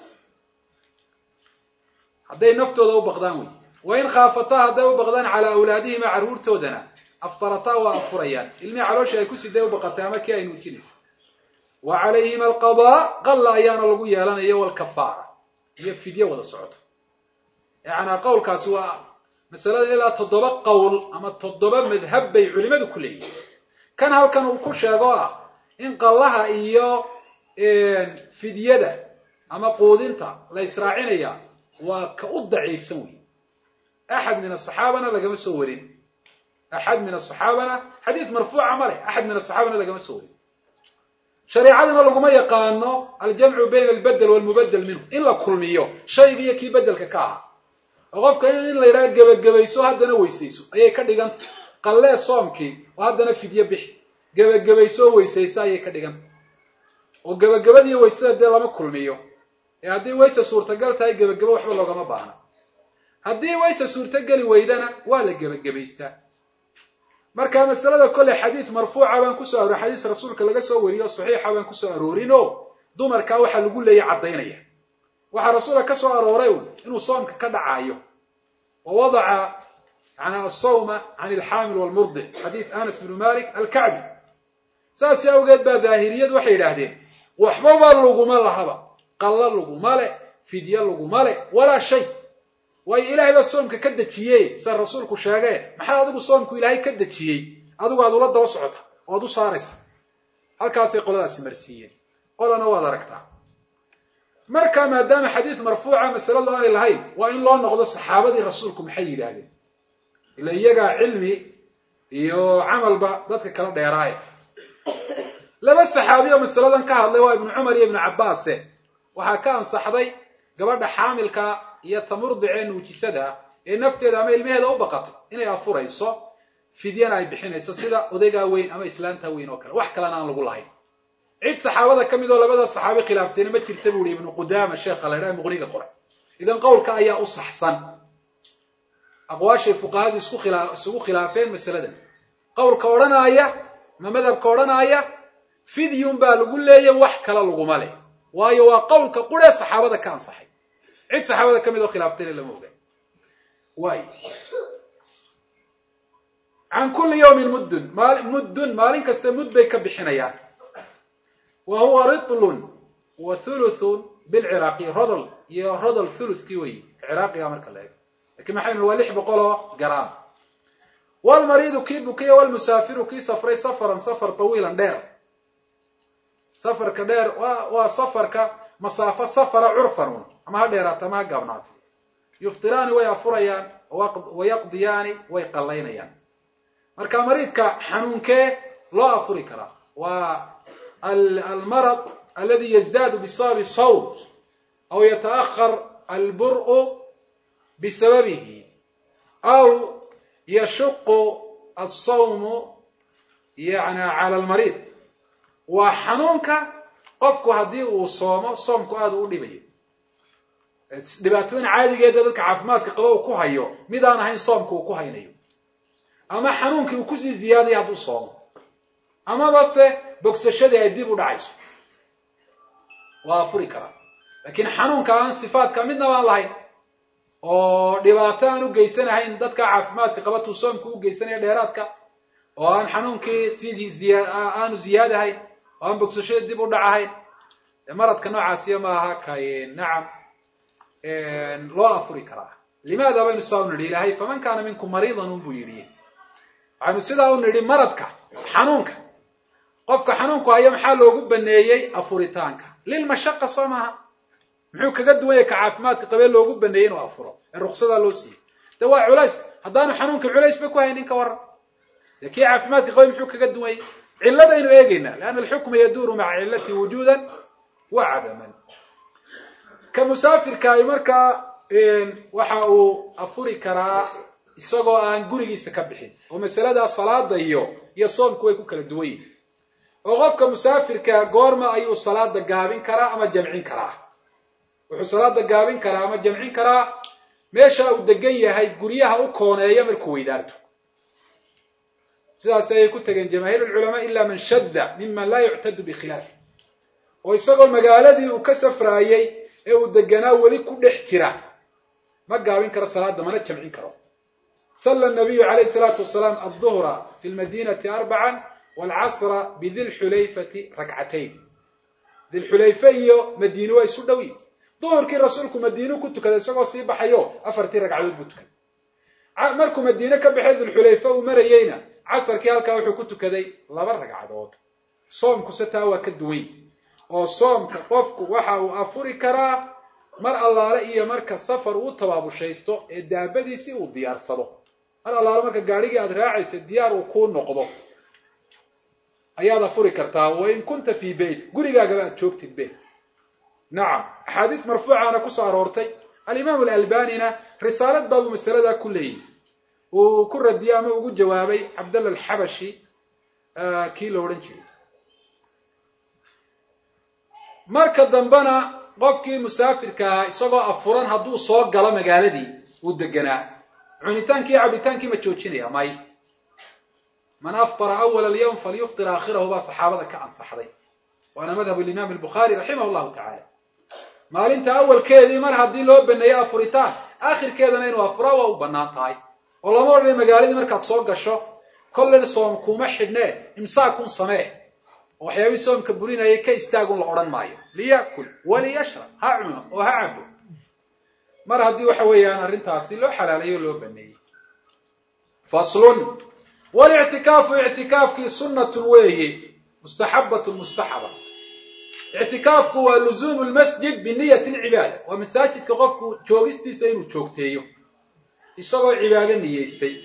hadday naftooda u baqdaan wey wain khaafataa hadday u baqdaan calaa awlaadihima carruurtoodana aftarataa waa afurayaan ilmihii calooshii ay ku siday u baqatay ama kii ay nuujinaysa wa calayhima alqadaa qalla ayaana lagu yeelanayo walkafaara iyo fidyo wada socoto yacanaa qowlkaasi waa masalada ilaa toddoba qowl ama toddoba madhab bay culimadu ku leeyihin kan halkan uu ku sheego ah in qallaha iyo fidyada ama quudinta la israacinaya waa ka u daciifsan wey axad min asaxaabana lagama soo warin axad min asaxaabana xadiid marfuuca ma leh axad min asaxaabana lagama soo warin shareecadana laguma yaqaano aljamcu bayna albedel walmubadel minhu in la kulmiyo shayga iyo kii bedelka ka ahaa oo qofka in la yidhaha gebagabayso haddana weysayso ayay ka dhiganta qallee soomkii oo haddana fidyo bixi gebagabayso oo weysayso ayay ka dhiganta oo gebagabadiiyo weysada dee lama kulmiyo ee haddii wayse suurtagal tahay gebagabo waxba loogama baahna haddii wayse suurtogeli weydana waa la gebagabaystaa marka masalada kolley xadiid marfuuca baan kusoo aroori xadiis rasuulka laga soo wariyo saxiixa baan kusoo aroorin o dumarkaa waxaa lagu leeyay caddaynaya waxaa rasuulka ka soo arooray un inuu soomka ka dhacaayo wa wadaca yani asawma can alxaamil walmurdic xadiid anas bnu malik alkacbi saas awgeed baa daahiriyadu waxay yidhaahdeen waxbaba laguma lahaba qallo laguma le fidye laguma le walaa shay waayo ilaahay baa soomka ka dejiyey sida rasuulku sheegee maxaa adigu soomku ilaahay ka dejiyey adigu aad ula daba socota oo ad u saaraysa halkaasay qoladaasi marsiiyeen qolana waad aragtaa marka maadaama xadiid marfuuca masaladu aanay lahayn waa in loo noqdo saxaabadii rasuulku maxay yidhaahdeen ila iyagaa cilmi iyo camalba dadka kala dheeraaye laba saxaabi oo masaladan ka hadlay waa ibnu cumar iyo ibnu cabbaase waxaa ka ansaxday gabadha xaamilka iyo tamurdicee nuujisada ee nafteeda ama ilmaheeda u baqatay inay afurayso fidyana ay bixinayso sida odaygaa weyn ama islaanta weyn oo kale wax kalena aan lagu lahayn cid saxaabada ka mid oo labada saxaabi khilaaftayna ma jirta bu ihi ibnu qudaama sheekha la ydhaha muqniga qoray idan qowlka ayaa u saxsan aqwaashay fuqahadu isku khilaa isugu khilaafeen masaladan qowlka odhanaaya ma madhabka odhanaaya fidyun baa lagu leeya wax kale laguma leh waayo waa qowlka quree saxaabada ka ansaxay cid saxaabada ka mid oo khilaaftayna lama oga waay can kulli yawmin muddun maali muddun maalin kasta mud bay ka bixinayaan wa huwa ritlun wa thuluthun bilciraaqiy rodol iyo rodol thuluthkii wey ciraaqiga marka la eego lakiin maxaynu waa lix boqol oo garaam walmariidu kii bukiya walmusaafiru kii safray safaran safar tawiilan dheer safarka dheer wa waa safarka masaafo safara curfanun ama ha dheeraato ama ha gaabnaato yuftiraani way afurayaan wayaqdiyaani way qallaynayaan marka mariidka xanuunkee loo afuri karaa waa almarad aladi yazdaadu bisababi sawm aw yataأkhar albur'u bisababihi aw yashuqu asawmu yani cala almariid waa xanuunka qofku haddii uu soomo soomku aada u dhibayo dhibaatooyin caadigeeda dadka caafimaadka qaba uu ku hayo mid aan ahayn soomka uu ku haynayo ama xanuunkii uu kusii ziyaadayo hadduu soomo amaba se bogsashadii ay dib u dhacayso waa afuri karaa laakiin xanuunka aan sifaadka midnaba aan lahayn oo dhibaato aan u geysanahayn dadka caafimaadka qabatuu soomku u geysanaya dheeraadka oo aan xanuunkii sii aanu ziyaadahayn oo aan bogsashadii dib u dhacahayn maradka noocaasiya maaha kay nacam loo afuri karaa limaada baynu sidaa u nidhi ilaahay faman kaana minkum mariidan unbuu yidhi waxaynu sidaa u nidhi maradka xanuunka qofka xanuunku haya maxaa loogu baneeyey afuritaanka lilmashaqa soo maaha muxuu kaga duwan yahay ka caafimaadka qabee loogu baneeyey inuu afuro ee ruksadaa loo siiyey de waa culayska haddaanu xanuunka culays ba ku haynin ka waran dee kii caafimaadka qabay muxuu kaga duwan yahy cilladaynu eegaynaa leanna alxukma yaduuru maca cillati wujuudan wa cadaman ka musaafirkaahi markaa waxa uu afuri karaa isagoo aan gurigiisa ka bixin oo masaladaa salaada iyo iyo soomku way ku kala duwan yihin oo qofka musaafirka goorma ayuu salaada gaabin karaa ama jamcin karaa wuxuu salaada gaabin karaa ama jamcin karaa meesha uu degan yahay guryaha u kooneeya markuu weydaarto sidaas ayay ku tegeen jamaahiir alculamaa ila man shadda miman laa yuctadu bikhilaafi oo isagoo magaaladii uu ka safraayey ee uu deganaa weli ku dhex jira ma gaabin karo salaada mana jamcin karo sala nabiyu calayhi salaatu wasalaam alduhra fi lmadinati arbacan waalcasra bidilxulayfati rakcatayn dilxulayfe iyo madiine waa isu dhow yihin duhurkii rasuulku madiinu ku tukaday isagoo sii baxayo afartii ragcadood buu tukaday markuu madiine ka baxay dilxulayfe uu marayeyna casarkii halkaa wuxuu ku tukaday laba ragcadood soomkuse taa waa ka duwany oo soomka qofku waxa uu afuri karaa mar allaale iyo marka safar uu tabaabushaysto ee daabadiisii uu diyaarsado mar allaale marka gaadhigii aada raacaysa diyaar uu kuu noqdo ayaad afuri kartaa wain kunta fii beyt gurigaagaba aad joogtid be nacam axaadiis marfuucaana kusoo aroortay alimaam alalbanina risaalad baabuu masaladaa ku leeyihi uu ku radiyey ama ugu jawaabay cabdalla alxabashi kii la odhan jiray marka dambena qofkii musaafirka ahaa isagoo afuran hadduu soo galo magaaladii uu deganaa cunitaankii iyo cabitaankii ma joojinaya may man aftara awala alyawm falyuftir aakhirahu baa saxaabada ka ansaxday waana madhab alimaam albukhaari raximah llahu tacaala maalinta awalkeedii mar haddii loo baneeyo afuritaan aakhirkeedana inuu afuraa waa u bannaan tahay oo lama odhanay magaaladii markaad soo gasho kollin soom kuma xidhnee imsaakun samee oo waxyaabihii soomka burinayay ka istaagun la odhan maayo liya'kul waliyashrab ha cuno oo ha cabo mar haddii waxa weeyaan arrintaasi loo xalaalayo o loo baneeyey faslun walictikaafu ictikaafkii sunnatun weeye mustaxabatun mustaxaba ictikaafku waa luzuumu lmasjid biniyati lcibaada waa masaajidka qofku joogistiisa inuu joogteeyo isagoo cibaado niyeystay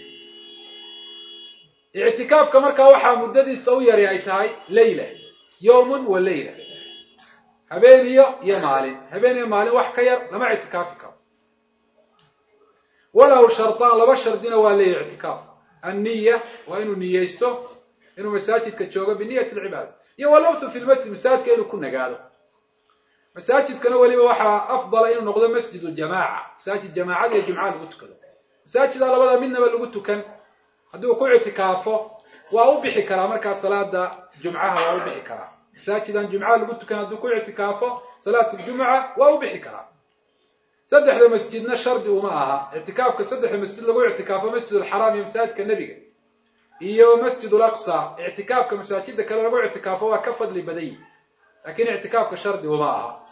ictikaafka markaa waxaa muddadiisa u yari ay tahay leyla yowmun wa leyla habeeniyo iyo maalin habeen iyo maalin wax ka yar lama ictikaafi karo walahu shardaan laba shardina waa leeyahy ictikaaf anniya waa inuu niyeysto inuu masaajidka joogo biniyati alcibaada iyo walawthu fi lmasjid masaajidka inuu ku nagaado masaajidkana weliba waxaa afdala inuu noqdo masjidu jamaaca masaajid jamaacada iyo jumca lagu tukado masaajida labada midnaba lagu tukan hadduu ku ictikaafo waa u bixi karaa markaa salaada jumcaha waa u bixi karaa masaajidan jumcaha lagu tukan hadduu ku ictikaafo salaat ljumuca waa u bixi karaa saddexda masjidna shardi uma aha ictikaafka saddexda masjid lagu ictikaafo masjid alxaraam iyo masaajidka nebiga iyo masjid alaqsa ictikaafka masaajida kale lagu ictikaafo waa ka fadli badanyi lakin ictikaafka shardi uma aha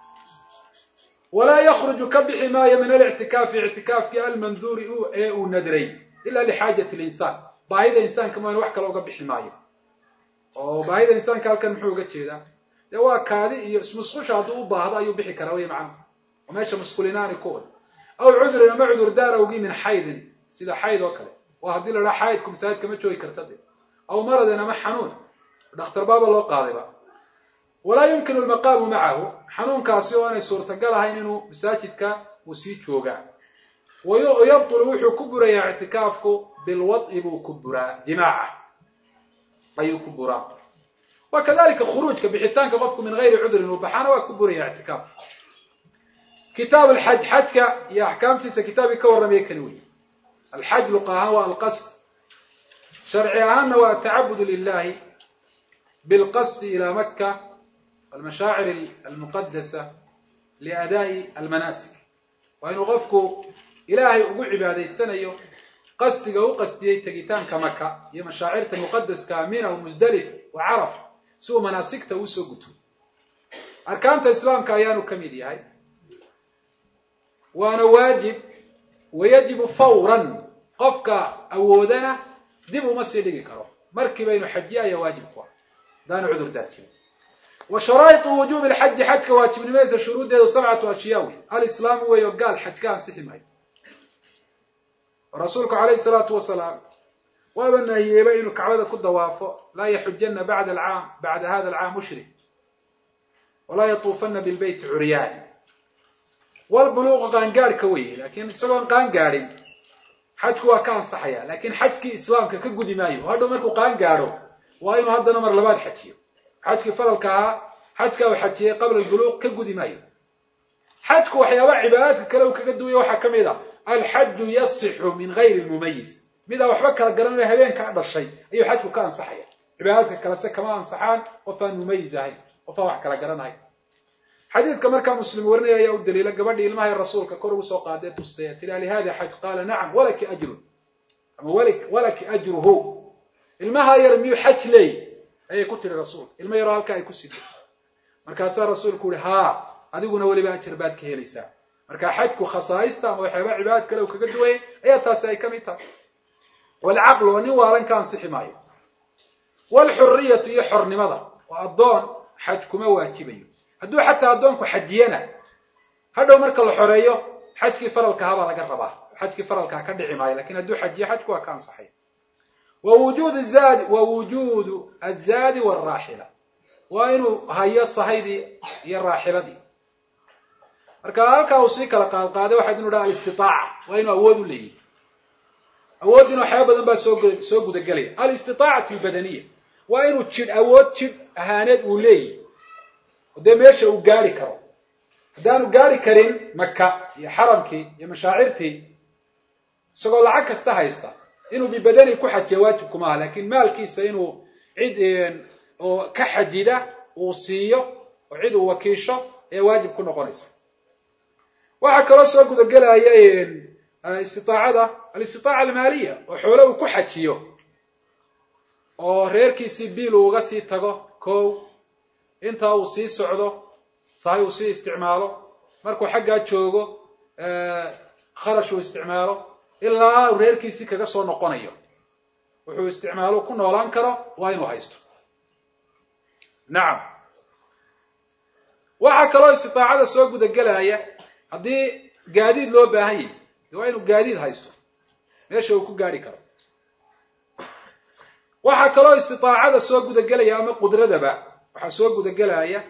walaa yakruju ka bixi maayo min alictikaafi ictikaafkii almanduuri ee uu nadray ila lixaajati linsaan baahida insaanka maan wax kale uga bixi maayo oo baahida insaanka halkan muxuu uga jeedaa dee waa kaadi iyo ismusqusha hadduu u baahdo ayuu bixi karaa wey macana oo meesha musqulinaani ku od aw cudrin ama cudur daar awgii min xaydin sida xayd oo kale oo haddii la dhaha xaydku masaajidka ma joogi karta de aw maradin ama xanuun dhakhtar baaba loo qaadayba walaa yumkinu lmaqaamu macahu xanuunkaasi oo aanay suurtagal ahayn inuu masaajidka uu sii joogaa wayabtulu wuxuu ku burayaa ictikaafku bilwad'i buu ku buraa jimaaca ayuu ku buraa wa kadalika khuruujka bixitaanka qofku min gayri cudrin uu baxaana waa ku buraya ictikaafka kitaab alxaj xajka iyo axkaamtiisa kitaabkii ka warramaya kani wey alxaj luqa ahaan waa alqasd sharci ahaanna waa atacabudu lilahi bilqasdi ila maka almashaacir almuqadasa liadaa'i almanaasik waa inuu qofku ilaahay ugu cibaadaysanayo qasdiga u qasdiyey tegitaanka maka iyo mashaacirta muqadaska mina musdalif wa caraf si uu manaasigta uusoo guto arkaanta islaamka ayaanu ka mid yahay waana waajib wayajibu fawran qofka awoodana dib uma sii dhigi karo markiiba inu xajiya ayaa waajib ku ah hadaanu cudur daar jirin wa sharaa'iطu wujubi lxaji xajka waajibnimadeysa shuruuddeedu sabcatu ashyaa wey alislaamu weeyo gaal xaj ka ansixi maayo rasuulku calayhi salaatu wasalaam waaba nahiyeeba inuu kacbada ku dawaafo laa yaxujana bacda alcaam bacda hada alcaam mushrik walaa yatuufana bilbeyti curyaan walbuluuqu qaangaadhka weye lakin isagoon qaan gaadhin xajku waa ka ansaxaya lakin xajkii islaamka ka gudi maayo oo hadhow markuu qaan gaadho waa inuu haddana mar labaad xajiyo xajkii faralka ahaa xajka uu xajiyey qabla albuluuq ka gudi maayo xajku waxyaabaha cibaadaadka kale uu kaga duwaya waxaa ka mid a alxaju yasixu min gayri lmumayis midaa waxba kala garanayo habeenkaa dhashay ayuu xajku ka ansaxaya cibaadaadka kalese kama ansaxaan qof aan mumayis ahayn qof aan wax kala garanahayn xadiidka markaa muslim warinaya ayaa u daliila gabadhii ilmahay rasuulka kor ugu soo qaadee tustay tiri alihada xaj qaala nacam walaki ajrun ama walaki ajruhu ilmaha yar miyuu xaj leey ayay ku tiri rasuulka ilma yaroo halkaa ay ku sido markaasaa rasuulku uhi haa adiguna weliba ajar baad ka helaysaa marka xajku khasaaista ama waxyaaba cibaadad kale uu kaga duwayay ayaa taasi ay ka mid tahay walcaqlu oo nin waalan ka ansixi maayo walxuriyatu iyo xornimada oo addoon xaj kuma waajibayo hadduu xataa addoonku xajiyana hadhow marka la xoreeyo xajkii faralka ahaa baa laga rabaa xajkii faralkaa ka dhici maayo lakin hadduu xajiyo xajku waa ka ansaxay wa wujuud zaadi wa wujuudu azaadi waalraaxila waa inuu hayo sahaydii iyo raaxiladii marka halkaa uu sii kala qaadqaaday waxaad inu dhaha alistitaaca waa inuu awood u leeyahy awooddiina waxyaaba badan baa soo soo gudagelaya alistiaacatu albadaniya waa inuu jidh awood jidh ahaaneed uu leeyahy oo dee meesha uu gaari karo haddaanu gaari karin maka iyo xaramkii iyo mashaacirtii isagoo lacag kasta haysta inuu bibadani ku xajiya waajib kuma aha lakin maalkiisa inuu cid oo ka xajida uu siiyo oo cid uu wakiisho ee waajib ku noqonaysa waxaa kaloo soo gudagelaya istiaacada alistitaaca almaaliya oo xoole uu ku xajiyo oo reerkiisii biil uu uga sii tago kow intaa uu sii socdo sahay uu sii isticmaalo markuu xaggaa joogo kharash uu isticmaalo ilaa uu reerkiisii kaga soo noqonayo wuxuu isticmaalo ku noolaan karo waa inuu haysto nacam waxaa kaloo istiaacada soo gudagelaya haddii gaadiid loo baahan yahy waa inuu gaadiid haysto meesha uu ku gaari karo waxaa kaloo istiaacada soo gudagelaya ama qudradaba waxaa soo gudagelaya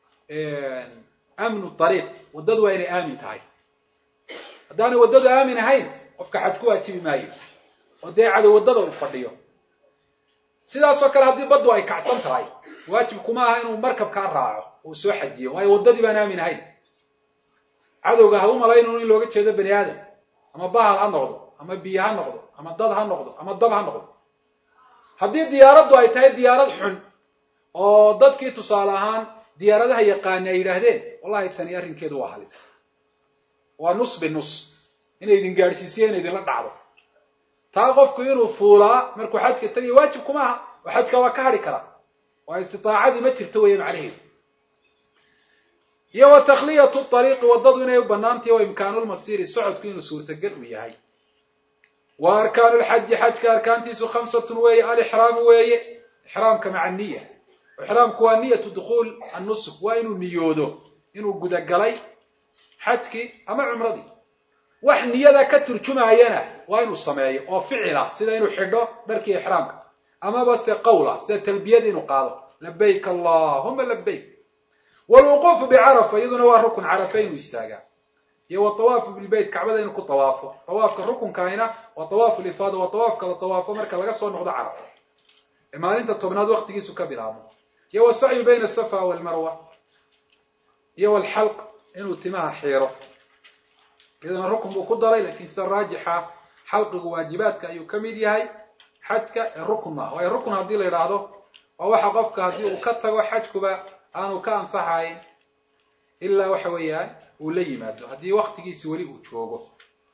amnu ariiq waddadu waa inay aamin tahay haddaanay waddadu aamin ahayn qofka xaj ku waajibi maayo oo dee cadow waddada uu fadhiyo sidaasoo kale haddii baddu ay kacsan tahay waajib kuma aha inuu markabkaa raaco uu soo xajiyo waayo waddadii baan aamin ahayn cadowga ha u malaynun in looga jeedo bani aadam ama bahal ha noqdo ama biyo ha noqdo ama dad ha noqdo ama dab ha noqdo haddii diyaaraddu ay tahay diyaarad xun oo dadkii tusaale ahaan diyaaradaha yaqaani ay yidhaahdeen wallahi tani arrinkeedu waa halis waa nus binus inay idin gaadhsiisiyo ina idinla dhacdo taa qofku inuu fuulaa markuu xajka tagayo waajib kuma aha oo xajka waa ka hadhi karaa waa istiaacadii ma jirto weeye macnaheedu iyo wa takhliyatu ariiqi waddadu inay u banaantahi wa imkaanulmasiiri socodku inuu suurtagal u yahay wa arkaanu lxaji xajka arkaantiisu khamsatun weeye alixraamu weeye ixraamka maca niya ixraamku waa niyatu dukhuul annusuk waa inuu niyoodo inuu gudagalay xajkii ama cumradii wax niyada ka turjumaayana waa inuu sameeyo oo ficila sida inuu xidho dharkii ixraamka amaba se qawla sida talbiyada inuu qaado labayk allahuma labayk wlwuquufu bicarafa iyaduna waa rukun carafa inuu istaagaa iyo watawaafu bilbeyt kacbada inuu ku tawaafo tawaafka rukunkaayna waa tawaafu lifaada waa tawaafka la tawaafo marka laga soo noqdo carafa ee maalinta tobnaad waktigiisu ka bilaabmo iyo wasacyu bayna asafa walmarwa iyo walxalq inuu timaha xiiro iyaduna rukun buu ku daray lakin sida raajixa xalqigu waajibaadka ayuu ka mid yahay xajka ee rukun maaha waayo rukun haddii la yidhaahdo waa waxa qofka haddii uu ka tago xajkuba aanu ka ansaxayn ilaa waxa weeyaan uu la yimaado haddii waktigiisi weli uu joogo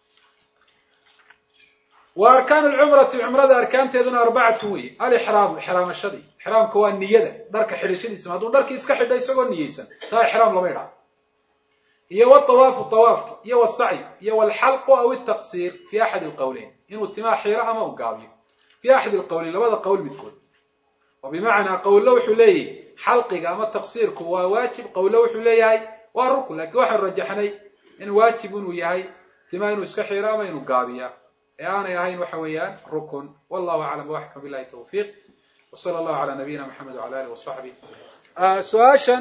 wa arkaanu lcumrati cumrada arkaanteeduna arbacatu wey alixraamu ixraamashadii ixraamka waa niyada dharka xidhashadiisa hadduu dharkii iska xidho isagoo niyeysan taa ixraam lama idhaha iyo watawaafu tawaafki iyo wasacyu iyo walxalqu aw itaqsiir fi axadi alqowleyn inuu timaa xiiro ama u gaabiyo fi axadi alqowleyn labada qowl midkood oo bimacnaa qowlo wuxuu leeyahy xalqiga ama taqsiirku waa waajib qowlo wuxuu leeyahay waa rukun lakin waxaan rajaxnay in waajib inuu yahay timaa inuu iska xiiro ama inuu gaabiya ee aanay ahayn waxa weeyaan rukun wallahu aclam waxkam bilahi tawfiiq wsala allahu calaa nabiyina maxamed wala alih wasaxbi su-aashan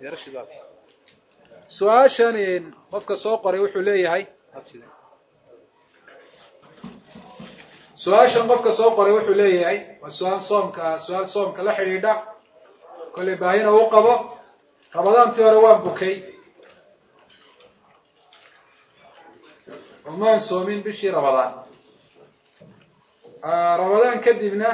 su-aashan qofka soo qoray wuxuu leeyahay su-aashan qofka soo qoray wuxuu leeyahay waa su-aal soomka su-aal soomka la xidhiidha kollay baahina u qabo ramadaantii hore waan bukay omaan soomin bishii ramadaan ramadaan kadibna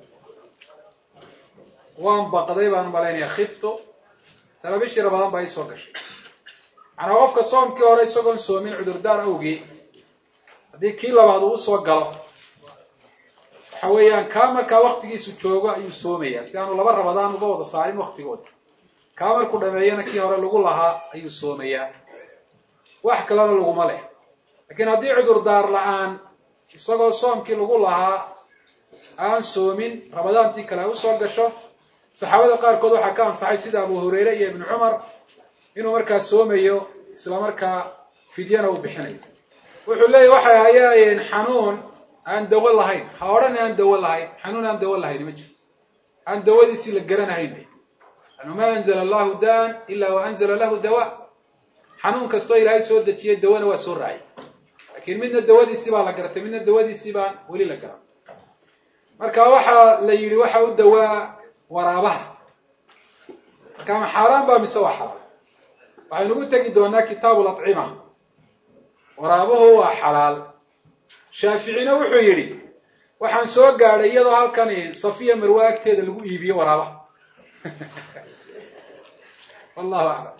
waan baqday baan umalaynaya khifto tana bishii ramadaan baa iisoo gashay macnaa qofka soomkii hore isagoon soomin cudurdaar awgii haddii kii labaad uu usoo galo waxa weeyaan kaa markaa waktigiisu joogo ayuu soomaya si aanu laba ramadaan uga wada saarin waktigooda kaa markuu dhameeyana kii hore lagu lahaa ayuu soomayaa wax kalena laguma leh laakiin haddii cudurdaar la-aan isagoo soomkii lagu lahaa aan soomin ramadaantii kale ay usoo gasho saxaabada qaarkood waxaa ka ansaxay sida abu hurayre iyo ibnu cumar inuu markaa soomayo isla markaa fidyana uu bixinayo wuxuu leeyahy waxay ahaayeen xanuun aan dawo lahayn ha odhan aan dawo lahayn xanuun aan dawo lahayn ma jiro aan dawadiisii la garanahayn anu ma anzla allahu daan ila wa anzla lahu dawa xanuun kastoo ilaahay soo dejiyay dawana waa soo raacay lakin midna dawadiisii baa la garatay midna dawadiisii baan weli la garan marka waxaa la yidhi waxa u dawaa waraabaha marka ma xaaraan ba mise waa xalaal waxaynugu tegi doonaa kitaabu lacima waraabuhu waa xalaal shaaficina wuxuu yidhi waxaan soo gaadhay iyadoo halkan safiya marwe agteeda lagu iibiyo waraabaha wallahu aclam